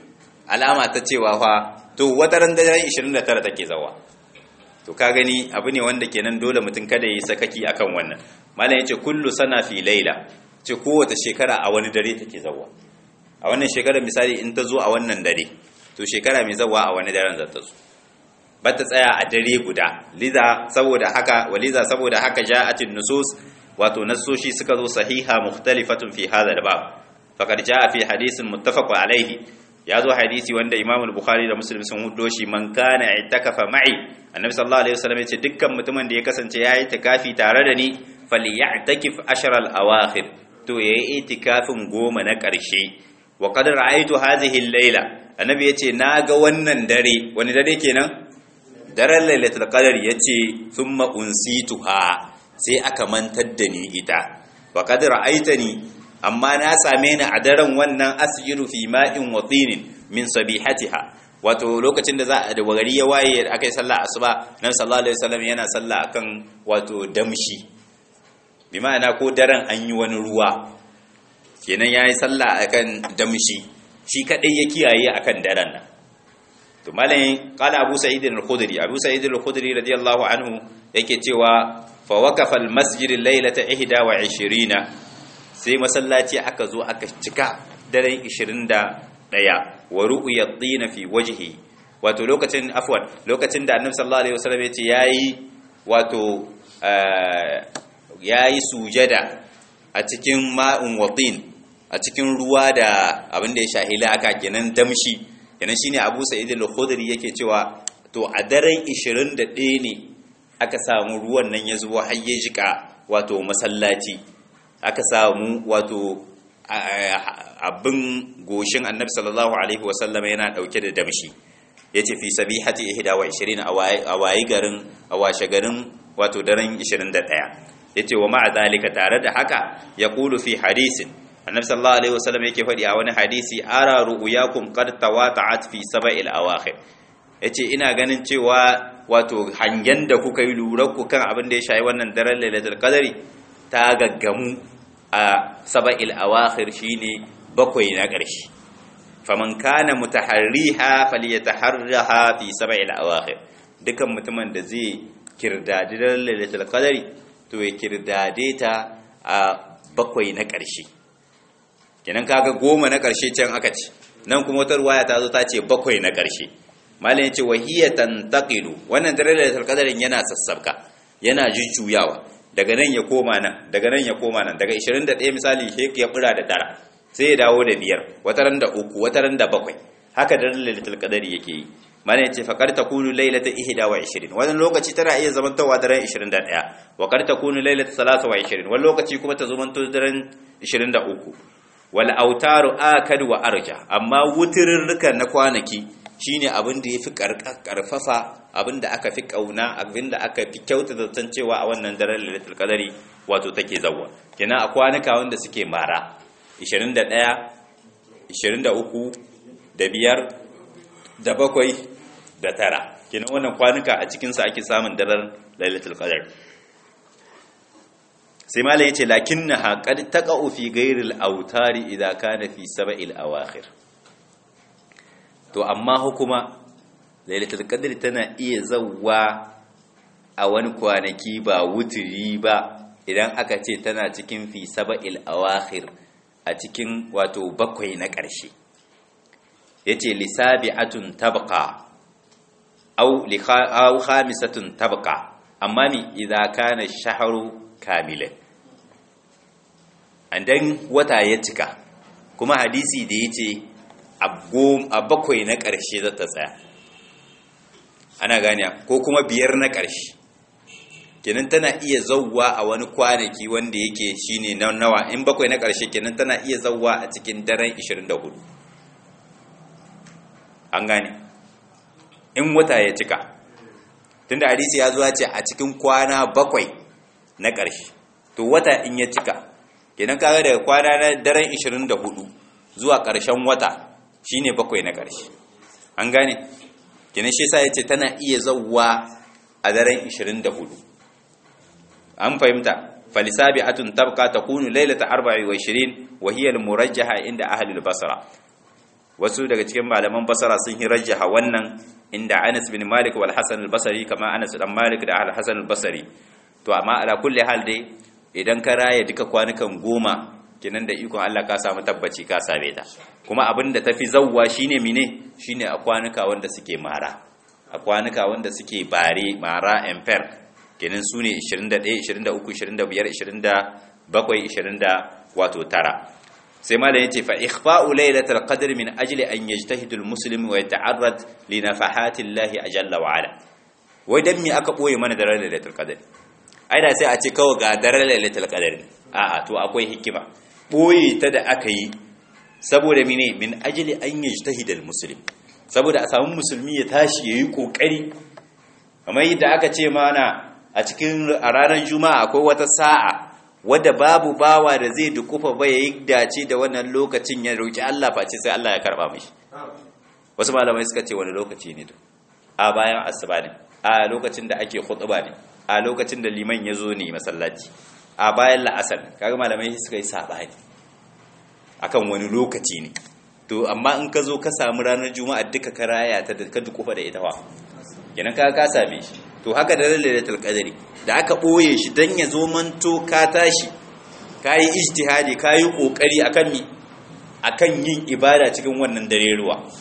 alama ta cewa fa to wata ran daren 29 take zawa to ka gani abu ne wanda kenan dole mutum kada yi sakaki akan wannan malam yace kullu sana fi laila ce kowace shekara a wani dare take zawa a wannan shekarar misali in ta zo a wannan dare to shekara mai zawa a wani daren za ta zo ba ta tsaya a dare guda liza saboda haka waliza saboda haka ja'atin nusus wato nassoshi suka zo sahiha mukhtalifatun fi hadha al-bab faqad jaa fi hadisin muttafaq alayhi ya zo hadisi wanda Imam al-Bukhari da Muslim sun hudo shi man kana itakafa ma'i annabi sallallahu alaihi wasallam yace dukkan mutumin da ya kasance yayi tikafi tare da ni falyatakif ashar al-awakhir to yayi itikafin goma na karshe wa qad ra'aytu hadhihi al-layla annabi yace naga wannan dare wani dare kenan daren lailatul qadr yace thumma unsituha sai aka mantar da ni ita wa qad ra'aytani amma na same ni a daren wannan asjiru fi ma'in wa tinin min sabihatiha wato lokacin da za a da gari ya waye aka yi sallah asuba nan sallallahu alaihi wasallam yana sallah akan wato damshi bi ma'ana ko daren an yi wani ruwa kenan yayi sallah akan damshi shi kadai ya kiyaye akan daren nan to malamin qala abu sa'id al-khudri abu sa'id al-khudri radiyallahu anhu yake cewa fa waqafa al-masjid laylata 21 sai masallaci aka zo aka cika daren 21 wa ru'ya at-tin fi wajhi wato lokacin afwan lokacin da annabi sallallahu alaihi wasallam ya ce yayi wato yayi sujada a cikin ma'un watin a cikin ruwa da abin da ya shahila aka kenan damshi kenan shine Abu Sa'id al-Khudri yake cewa to a daren 21 ne aka samu ruwan nan ya zuwa har ya jika wato masallaci aka samu wato abin goshin annabi sallallahu alaihi wasallam yana dauke da damshi yace fi sabihati 21 a wayi garin a washe garin wato daren 21 yace wa ma'a zalika tare da haka yaqulu fi hadisin annabi sallallahu alaihi wasallam yake faɗi a wani hadisi ara ru'yakum qad tawata'at fi sab'il awakhir yace ina ganin cewa wato hangen da kuka yi lura ku kan abin da ya shayi wannan daren lailatul qadari ta gaggamu a sab'il awakhir shine bakwai na ƙarshe faman kana mutaharriha falyataharraha fi sab'il awakhir dukan mutumin da zai kirdadi daren lailatul qadari to ya kirdade ta a bakwai na ƙarshe kenan kaga goma na ƙarshe can aka ce nan kuma wata ruwaya ta zo ta ce bakwai na ƙarshe malam ya ce wahiyya tantaqilu wannan dalilatul qadarin yana sassabka yana jujjuyawa daga nan ya koma nan daga nan ya koma nan daga 21 misali sai ya bura da tara sai ya dawo da biyar wataran da uku wataran da bakwai haka dalilatul qadari yake yi malam ya ce faqad takunu lailata 21 wannan lokaci tana iya zamantawa daren 21 wa qad takunu lailata 23 wani lokaci kuma ta zamanto daren 23 wal autaru akad wa arja amma wutirrukan na kwanaki shine abin da yafi karfafa abin da aka fi kauna abin da aka fi kyauta zaton cewa a wannan daren lailatul qadari wato take zawwa kenan a kwanuka wanda suke mara 21 23 da biyar da bakwai da tara kenan wannan kwanuka a cikin su ake samun daren lailatul qadari sai malam yace lakinnaha qad taqa'u fi ghayril autari idza kana fi sab'il awakhir to amma hukuma lailatul qadr tana iya zawwa a wani kwanaki ba wuturi ba idan aka ce tana cikin fi sab'il awakhir a cikin wato bakwai na ƙarshe yace lisabi'atun tabqa aw li aw khamisatun tabqa amma mi idza kana shahru kamilan dan wata ya cika kuma hadisi da ya ce a bakwai na ƙarshe za ta tsaya ana gane ko kuma biyar na ƙarshe kenan tana iya zauwa a wani kwanaki wanda yake shine na nawa in bakwai na ƙarshe kenan tana iya zauwa a cikin daren 24 an gane in wata ya cika tunda hadisi ya zuwa ce a cikin kwana bakwai na ƙarshe to wata in ya cika kenan kaga daga kwana na daren 24 zuwa ƙarshen wata shine bakwai na ƙarshe an gane kenan shi yasa yace tana iya zawwa a daren 24 an fahimta falisabi'atun tabqa takunu laylata 24 wa hiya al-murajjaha inda ahli al-basra wasu daga cikin malaman basra sun hirajjaha wannan inda Anas bin Malik wal Hasan al-Basri kama Anas dan Malik da Al-Hasan al-Basri to amma ala kulli hal dai idan ka raya duka kwanukan goma kinan da ikon Allah ka samu tabbaci ka same ta kuma abin da tafi zawwa shine mine shine a kwanuka wanda suke mara a kwanuka wanda suke bare mara emper kinan su ne 21 23 25 27 20 wato tara sai malam yace fa ikhfa'u laylatul qadr min ajli an yajtahidu al-muslim wa yata'arrad li nafahati Allah ajalla wa ala wai dan me aka boye mana daren lailatul qadr ai da sai a ce kawai ga daren lailatul qadr a'a to akwai hikima boye ta da aka yi saboda mine min ajli an yajtahida almuslim saboda a samu musulmi ya tashi yayi kokari kamar yadda aka ce mana a cikin a ranar juma'a akwai wata sa'a wadda babu bawa da zai dukufa ba yayi dace da wannan lokacin ya roki Allah face sai Allah ya karba mishi wasu malamai suka ce wani lokaci ne to a bayan asuba ne a lokacin da ake khutba ne a lokacin da liman ya zo ne masallaci a bayan la'asar kaga malamai suka yi sabani akan wani lokaci ne to amma in ka zo ka samu ranar juma'a duka ka raya ta da ka dukufa da ita wa kenan ka ka same shi to haka da lailatul qadari da aka boye shi dan ya zo manto ka tashi kai ijtihadi kai kokari akan mi akan yin ibada cikin wannan dare ruwa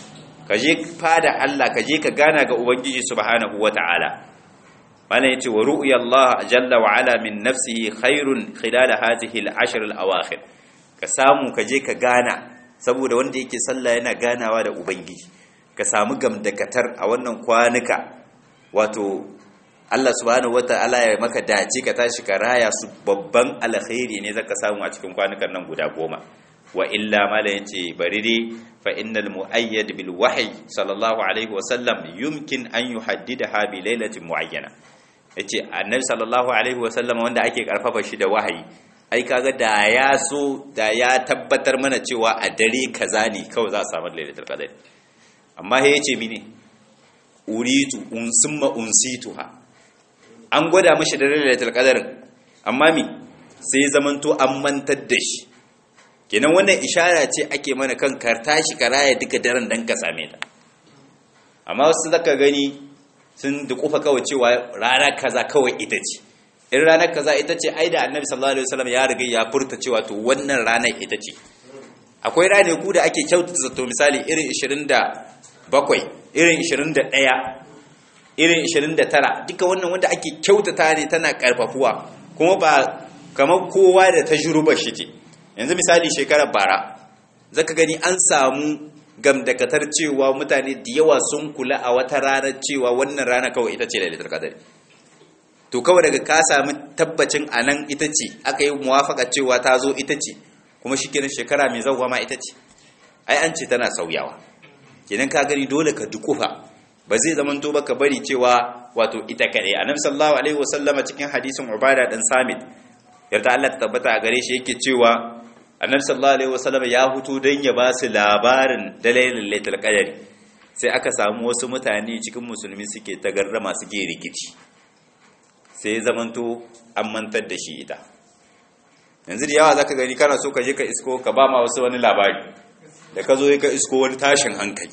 ka je fada Allah ka je ka gana ga ubangiji subhanahu wata'ala mana yace wa ru'ya Allah jalla wa ala min nafsihi khairun khilal hadhihi al-ashr al-awakhir ka samu ka je ka gana saboda wanda yake sallah yana ganawa da ubangiji ka samu gamdakatar a wannan kwanuka wato Allah subhanahu wata'ala ya maka dace ka tashi ka raya su babban alkhairi ne zaka samu a cikin kwanukan nan guda goma wa illa mala yace bari dai fa innal muayyad bil wahyi sallallahu alaihi wa sallam yumkin an yuhaddidaha bi lailatin muayyana yace annabi sallallahu alaihi wa sallam wanda ake karfafa shi da wahayi ai kaga da ya so da ya tabbatar mana cewa a dare kaza ne kawai za a samu lailatul qadr amma he yace mini uritu unsumma unsituha an gwada mashi da lailatul qadr amma mi sai zamanto an mantar da shi kenan wannan ishara ce ake mana kan kar tashi karaya duka daren dan ka same ta amma wasu zaka gani sun dukufa kawai cewa rana kaza kawai ita ce in ranar kaza ita ce ai da annabi sallallahu alaihi wasallam ya riga ya furta cewa to wannan ranar ita ce akwai rane ku da ake kyautata zato misali irin 27 irin 21 irin 29 duka wannan wanda ake kyautata ne tana karfafuwa kuma ba kamar kowa da tajrubar shi ce yanzu misali shekarar bara zaka gani an samu gamdakatar cewa mutane da yawa sun kula a wata ranar cewa wannan rana kawai ita ce lailatul qadr to kawai daga ka sami tabbacin anan ita ce aka yi muwafaka cewa ta zo ita ce kuma shikenan shekara mai zawwa ma ita ce ai an ce tana sauyawa kenan ka gani dole ka dukufa ba zai zaman to baka bari cewa wato ita kadai annabi sallallahu alaihi wasallama cikin hadisin ubada dan samit yarda Allah ta tabbata a gare shi yake cewa annabi sallallahu alaihi wasallam ya hutu dan ya ba su labarin dalailin lailatul qadari sai aka samu wasu mutane cikin musulmi suke tagarrama suke rikici sai zamanto an mantar da shi ita yanzu da yawa zaka gani kana so ka je ka isko ka ba ma wasu wani labari da ka zo ka isko wani tashin hankali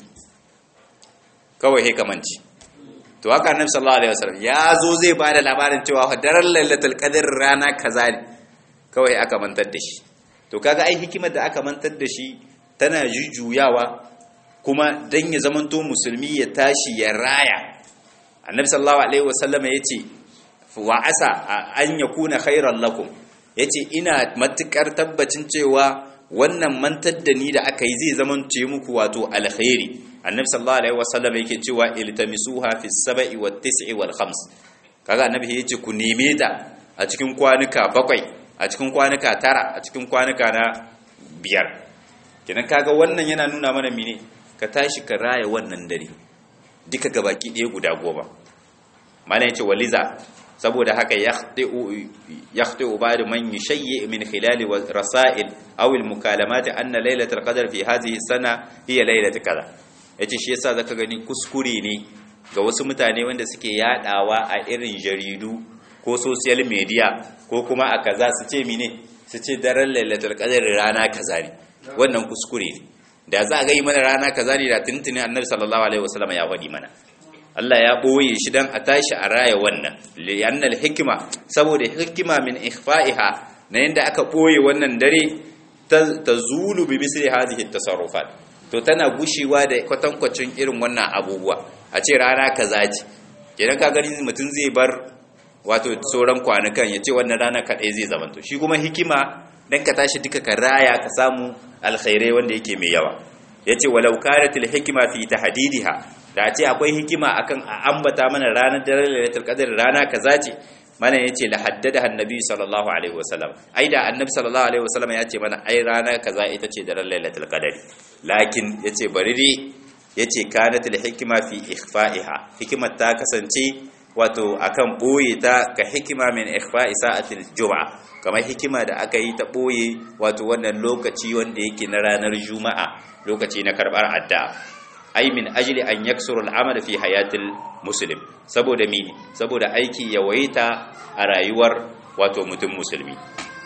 kawai he kamanci to haka annabi sallallahu alaihi wasallam ya zo zai ba da labarin cewa daren lailatul qadr rana kaza ne kawai aka mantar da shi to kaga ai hikimar da aka mantar da shi tana jujjuyawa kuma dan ya zamanto musulmi ya tashi ya raya annabi sallallahu alaihi wasallam yace wa asa an yakuna khairan lakum yace ina matukar tabbacin cewa wannan mantar da ni da aka yi zai zamanto muku wato alkhairi annabi sallallahu alaihi wasallam yake cewa iltamisuha fi sab'i wat tis'i wal khams kaga annabi yace ku neme ta a cikin kwanuka bakwai a cikin kwanuka tara a cikin kwanuka na biyar kenan kaga wannan yana nuna mana mene ka tashi ka raya wannan dare duka gabaki ɗaya guda goma mana yace waliza saboda haka yakhti'u ba'du man yushayyi min khilal rasail aw al mukalamat anna laylatul qadr fi hadhihi sana hiya laylatul kaza yace shi yasa zaka gani kuskure ne ga wasu mutane wanda suke yadawa a irin jaridu ko social media ko kuma a kaza su ce mine su ce daren lailatul qadr rana kaza ne wannan kuskure ne da za a ga yi mana rana kaza ne da tuntuni annabi sallallahu alaihi wasallam ya faɗi mana Allah ya ɓoye shi dan a tashi a raya wannan li'annal hikima saboda hikima min ikhfa'iha na yanda aka ɓoye wannan dare ta zulu bi misli hadhihi tasarrufat to tana gushewa da kwatankwacin irin wannan abubuwa a ce rana kaza ce kenan ka gani mutum zai bar wato sauran kwanukan ya ce wannan rana kaɗai zai zamanto shi kuma hikima dan ka tashi duka ka raya ka samu alkhairai wanda yake mai yawa ya ce walau karatil hikima fi tahdidiha da ce akwai hikima akan a ambata mana ranar daren lailatul qadr rana kaza ce mana yace la haddada annabi sallallahu alaihi wasallam ai da annabi sallallahu alaihi wasallam ya ce mana ai rana kaza ita ce daren lailatul qadr lakin yace bari dai yace kanatil hikima fi ikhfa'iha hikimar ta kasance wato akan boye ta ka hikima min ikhfa'i sa'atil jum'a kamar hikima da aka yi ta boye wato wannan lokaci wanda yake na ranar juma'a lokaci na karbar addu'a ai min ajli an yaksuru al'amal fi hayatil muslim saboda mini saboda aiki ya waita a rayuwar wato mutum musulmi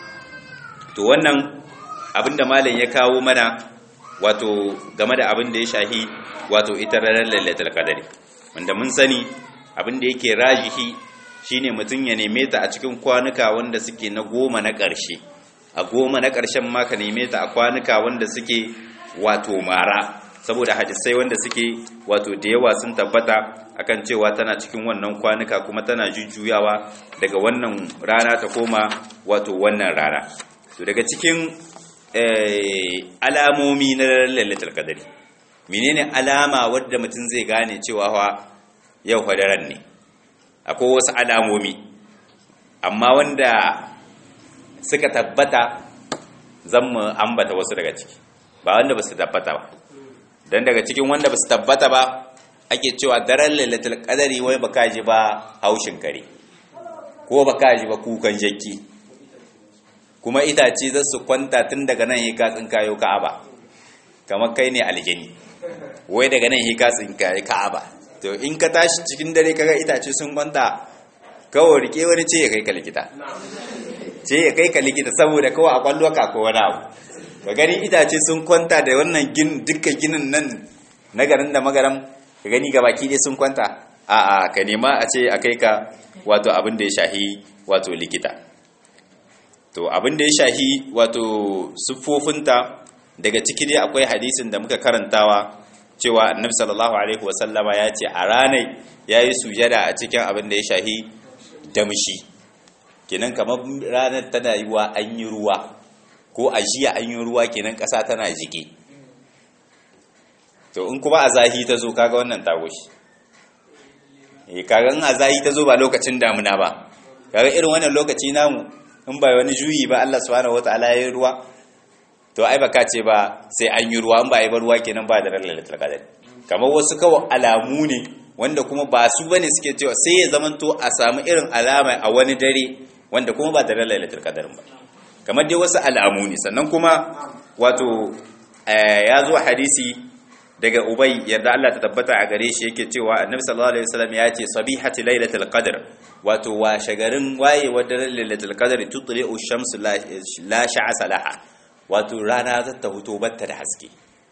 to wannan abinda malam ya kawo mana wato game da abin da ya shahi wato ita ranar lailatul qadari wanda mun sani abin da yake rajihi shine mutum ya neme ta a cikin kwanuka wanda suke na goma na ƙarshe a goma na ƙarshen ma ka neme ta a kwanuka wanda suke wato mara saboda hadisai wanda suke wato da yawa sun tabbata akan cewa tana cikin wannan kwanuka kuma tana jujjuyawa daga wannan rana ta koma wato wannan rana to daga cikin alamomi na lailatul qadari menene alama wadda mutum zai gane cewa fa yau daren ne akwai wasu alamomi amma wanda suka tabbata zan mu ambata wasu daga ciki ba wanda ba su tabbata ba don daga cikin wanda ba su tabbata ba ake cewa daren lailatul qadari wai baka ji ba haushin kare ko baka ji ba kukan jakki kuma itace za su kwanta tun daga nan yi katsin kayo ka'aba kamar kai ne aljini wai daga nan yi katsin kayo ka'aba to in ka tashi cikin dare kaga itace sun kwanta kawai rike wani ce ya kai ka likita ce ya kai ka likita saboda kawai a kwallo ka ko wani abu ka gani itace sun kwanta da wannan gin dukkan ginin nan na garin da magaram ka gani ga baki dai sun kwanta a a ka nema a ce a kai ka wato abin da ya shahi wato likita to abin da ya shahi wato siffofinta daga ciki dai akwai hadisin da muka karantawa cewa annabi sallallahu alaihi wasallama ya ce a ranar ya yi sujada a cikin abin da ya shahi damshi kenan kamar ranar tana yi wa an yi ruwa ko a jiya an yi ruwa kenan ƙasa tana jike to in kuma a zahi ta zo kaga wannan tagoshi eh kaga in a zahi ta zo ba lokacin damuna ba kaga irin wannan lokaci namu in ba wani juyi ba Allah subhanahu wataala ya yi ruwa to ai baka ce ba sai an yi ruwa in ba yi ba ruwa kenan ba da lailatul qadar kamar wasu kawai alamu ne wanda kuma ba su bane suke cewa sai ya zamanto a samu irin alama a wani dare wanda kuma ba da lailatul qadar ba kamar dai wasu alamu ne sannan kuma wato ya zo hadisi daga ubay yadda Allah ta tabbata a gare shi yake cewa annabi sallallahu alaihi wasallam ya ce sabihati lailatul qadr wato wa shagarin waye wadda lailatul qadr tutli'u shamsu la sha'asa laha wato rana za ta huto batta da haske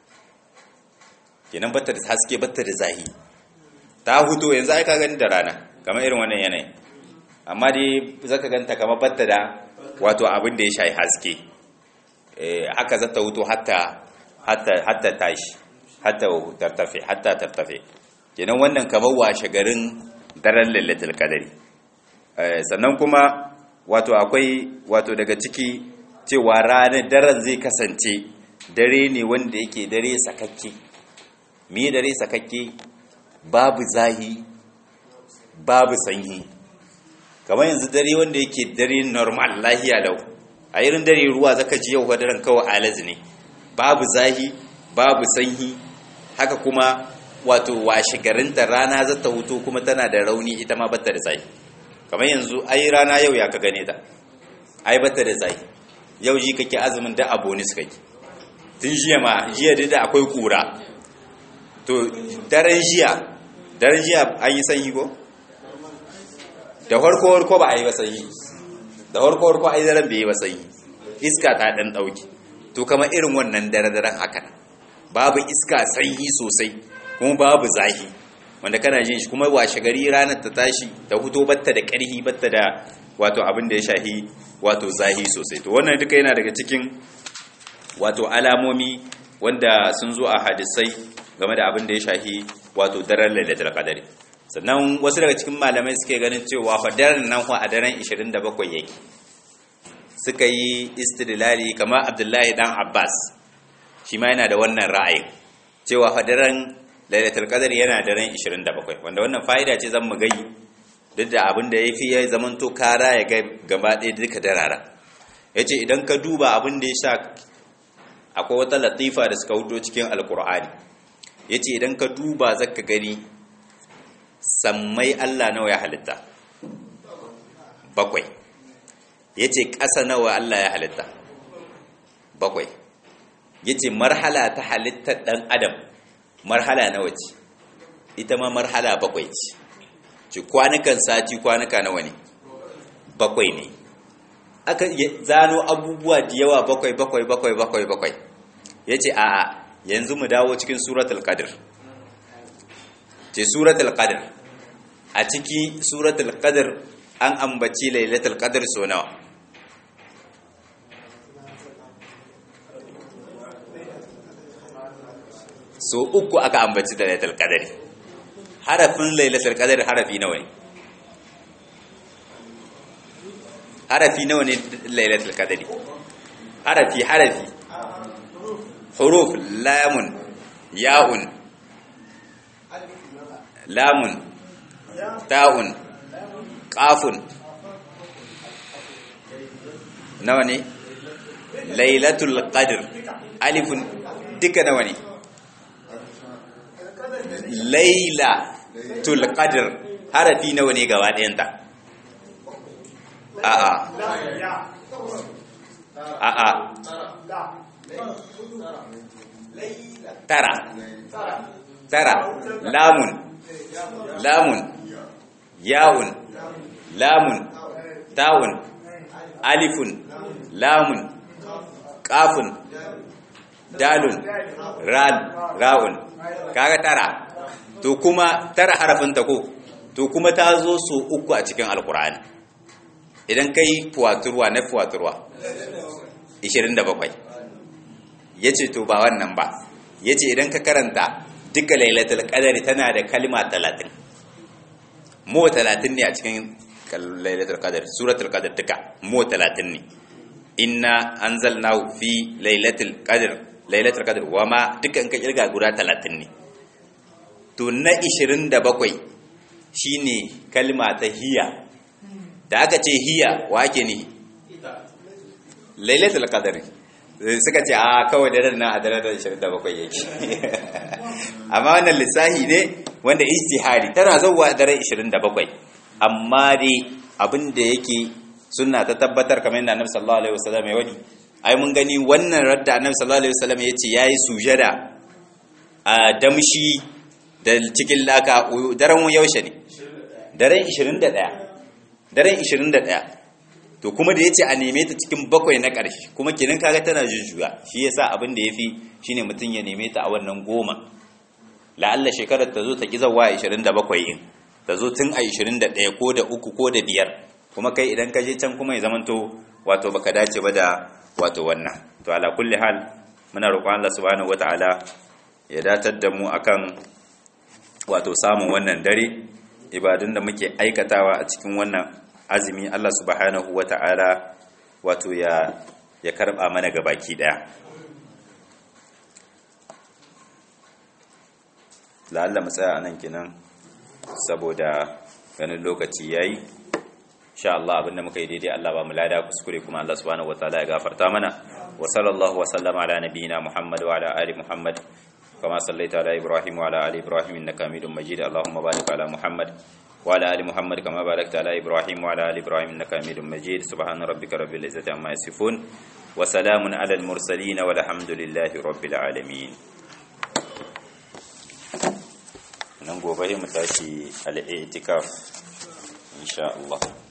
kenan batta da haske batta da zahi ta huto yanzu ai ka gani da rana kamar irin wannan yanayi amma dai zaka ganta kamar batta da wato abin da ya shayi haske haka za ta huto hatta hatta tashi hatta tartafe hatta tartafe kenan wannan kamar washe garin daren lailatul qadari sannan kuma wato akwai wato daga ciki cewa ranar daren zai kasance dare ne wanda yake dare sakakke me dare sakakke babu zahi babu sanyi kamar yanzu dare wanda yake dare normal lahiya lau a irin dare ruwa zaka ji yau daren kawai alazi ne babu zahi babu sanyi haka kuma wato washe garinta rana za ta hutu kuma tana da rauni ita ma bata da zahi kamar yanzu ai rana yau ya ka gane ta ai bata da zahi yau ji kake azumin da abonis kake tun jiya ma jiya da akwai kura to daren jiya daren jiya an yi sanyi ko da farko farko ba a yi ba sanyi da farko farko ai daren bai yi ba sanyi iska ta dan dauki to kamar irin wannan dare daren haka babu iska sanyi sosai kuma babu zahi wanda kana jin shi kuma washe gari ranar ta tashi ta huto batta da ƙarhi batta da wato abin da ya shahi wato zahi sosai to wannan duka yana daga cikin wato alamomi wanda sun zo a hadisai game da abin da ya shahi wato daren lailatul qadari sannan wasu daga cikin malamai suke ganin cewa fa daren nan fa a daren 27 yake suka yi istidlali kamar Abdullahi dan Abbas shi ma yana da wannan ra'ayin cewa fa daren lailatul qadr yana daren 27 wanda wannan fa'ida ce zan mu gai duk da abin da yafi ya zaman to kara ya ga gaba ɗaya duka darara yace idan ka duba abin da ya sha akwai wata latifa da suka hudo cikin alqur'ani yace idan ka duba zaka gani sammai Allah nawa ya halitta bakwai yace ƙasa nawa Allah ya halitta bakwai yace marhala ta halittar dan adam marhala nawa ce ita ma marhala bakwai ce ci kwanukan sati kwanuka nawa ne bakwai ne aka zano abubuwa da yawa bakwai bakwai bakwai bakwai bakwai yace a'a yanzu mu dawo cikin suratul qadr ce suratul qadr a ciki suratul qadr an ambaci lailatul qadr so nawa so uku aka ambaci da lailatul qadari harafin lailatul qadari harafi nawa ne harafi nawa ne lailatul qadari harafi harafi huruf lamun ya'un lamun ta'un qafun nawa ne lailatul qadr alifun duka nawa ne lailatul qadr harafi nawa ne gaba ɗayanta a'a a'a tara tara lamun lamun ya'un lamun ta'un alifun lamun kafun dalun ra'un kaga tara to kuma tara harafin ta ko to kuma ta zo so uku a cikin alkur'ani idan kai fuwaturwa na fuwaturwa 27 yace to ba wannan ba yace idan ka karanta duka lailatul qadari tana da kalma 30 mu 30 ne a cikin lailatul qadar suratul qadar duka mu 30 ne inna anzalnahu fi lailatul qadr lailatul qadr wama duka in ka kirga guda 30 ne to na 27 shine kalma ta hiya da aka ce hiya wa ake ne lailatul qadr suka ce a kawai da nan a daren 27 yake amma wannan lissahi ne wanda ijtihadi tana zuwa daren 27 amma dai abin da yake sunna ta tabbatar kamar yadda annabi sallallahu alaihi wasallam ya wadi ai mun gani wannan radda annabi sallallahu alaihi wasallam ya ce yayi sujada a damshi da cikin laka daren yaushe ne daren 21 daren 21 to kuma da yace a neme ta cikin bakwai na ƙarshe kuma kenan kaga tana jujjuya shi yasa abin da yafi shine mutun ya neme ta a wannan goma la'alla shekarar ta zo ta kizawa 27 in ta zo tun a 21 ko da uku ko da biyar kuma kai idan ka je can kuma ya zamanto wato baka dace ba da wato wannan to ala kulli hal muna roƙon Allah subhanahu wataala ya datar da mu akan wato samun wannan dare ibadun da muke aikatawa a cikin wannan azumi Allah subhanahu wataala wato ya ya karba mana gabaki daya la'alla mu tsaya anan kenan saboda ganin lokaci yayi insha Allah abinda muka yi daidai Allah ba mu lada kuskure kuma Allah subhanahu wataala ya gafarta mana wa sallallahu wa sallama ala nabiyyina Muhammad wa ala ali Muhammad kama sallaita ala Ibrahim wa ala ali Ibrahim innaka Hamidum Majid Allahumma barik ala Muhammad wa ala ali Muhammad kama barakta ala Ibrahim wa ala ali Ibrahim innaka Hamidum Majid subhana rabbika rabbil izzati amma yasifun wa salamun ala al mursalin walhamdulillahi rabbil alamin nan gobe mu tashi al-i'tikaf insha Allah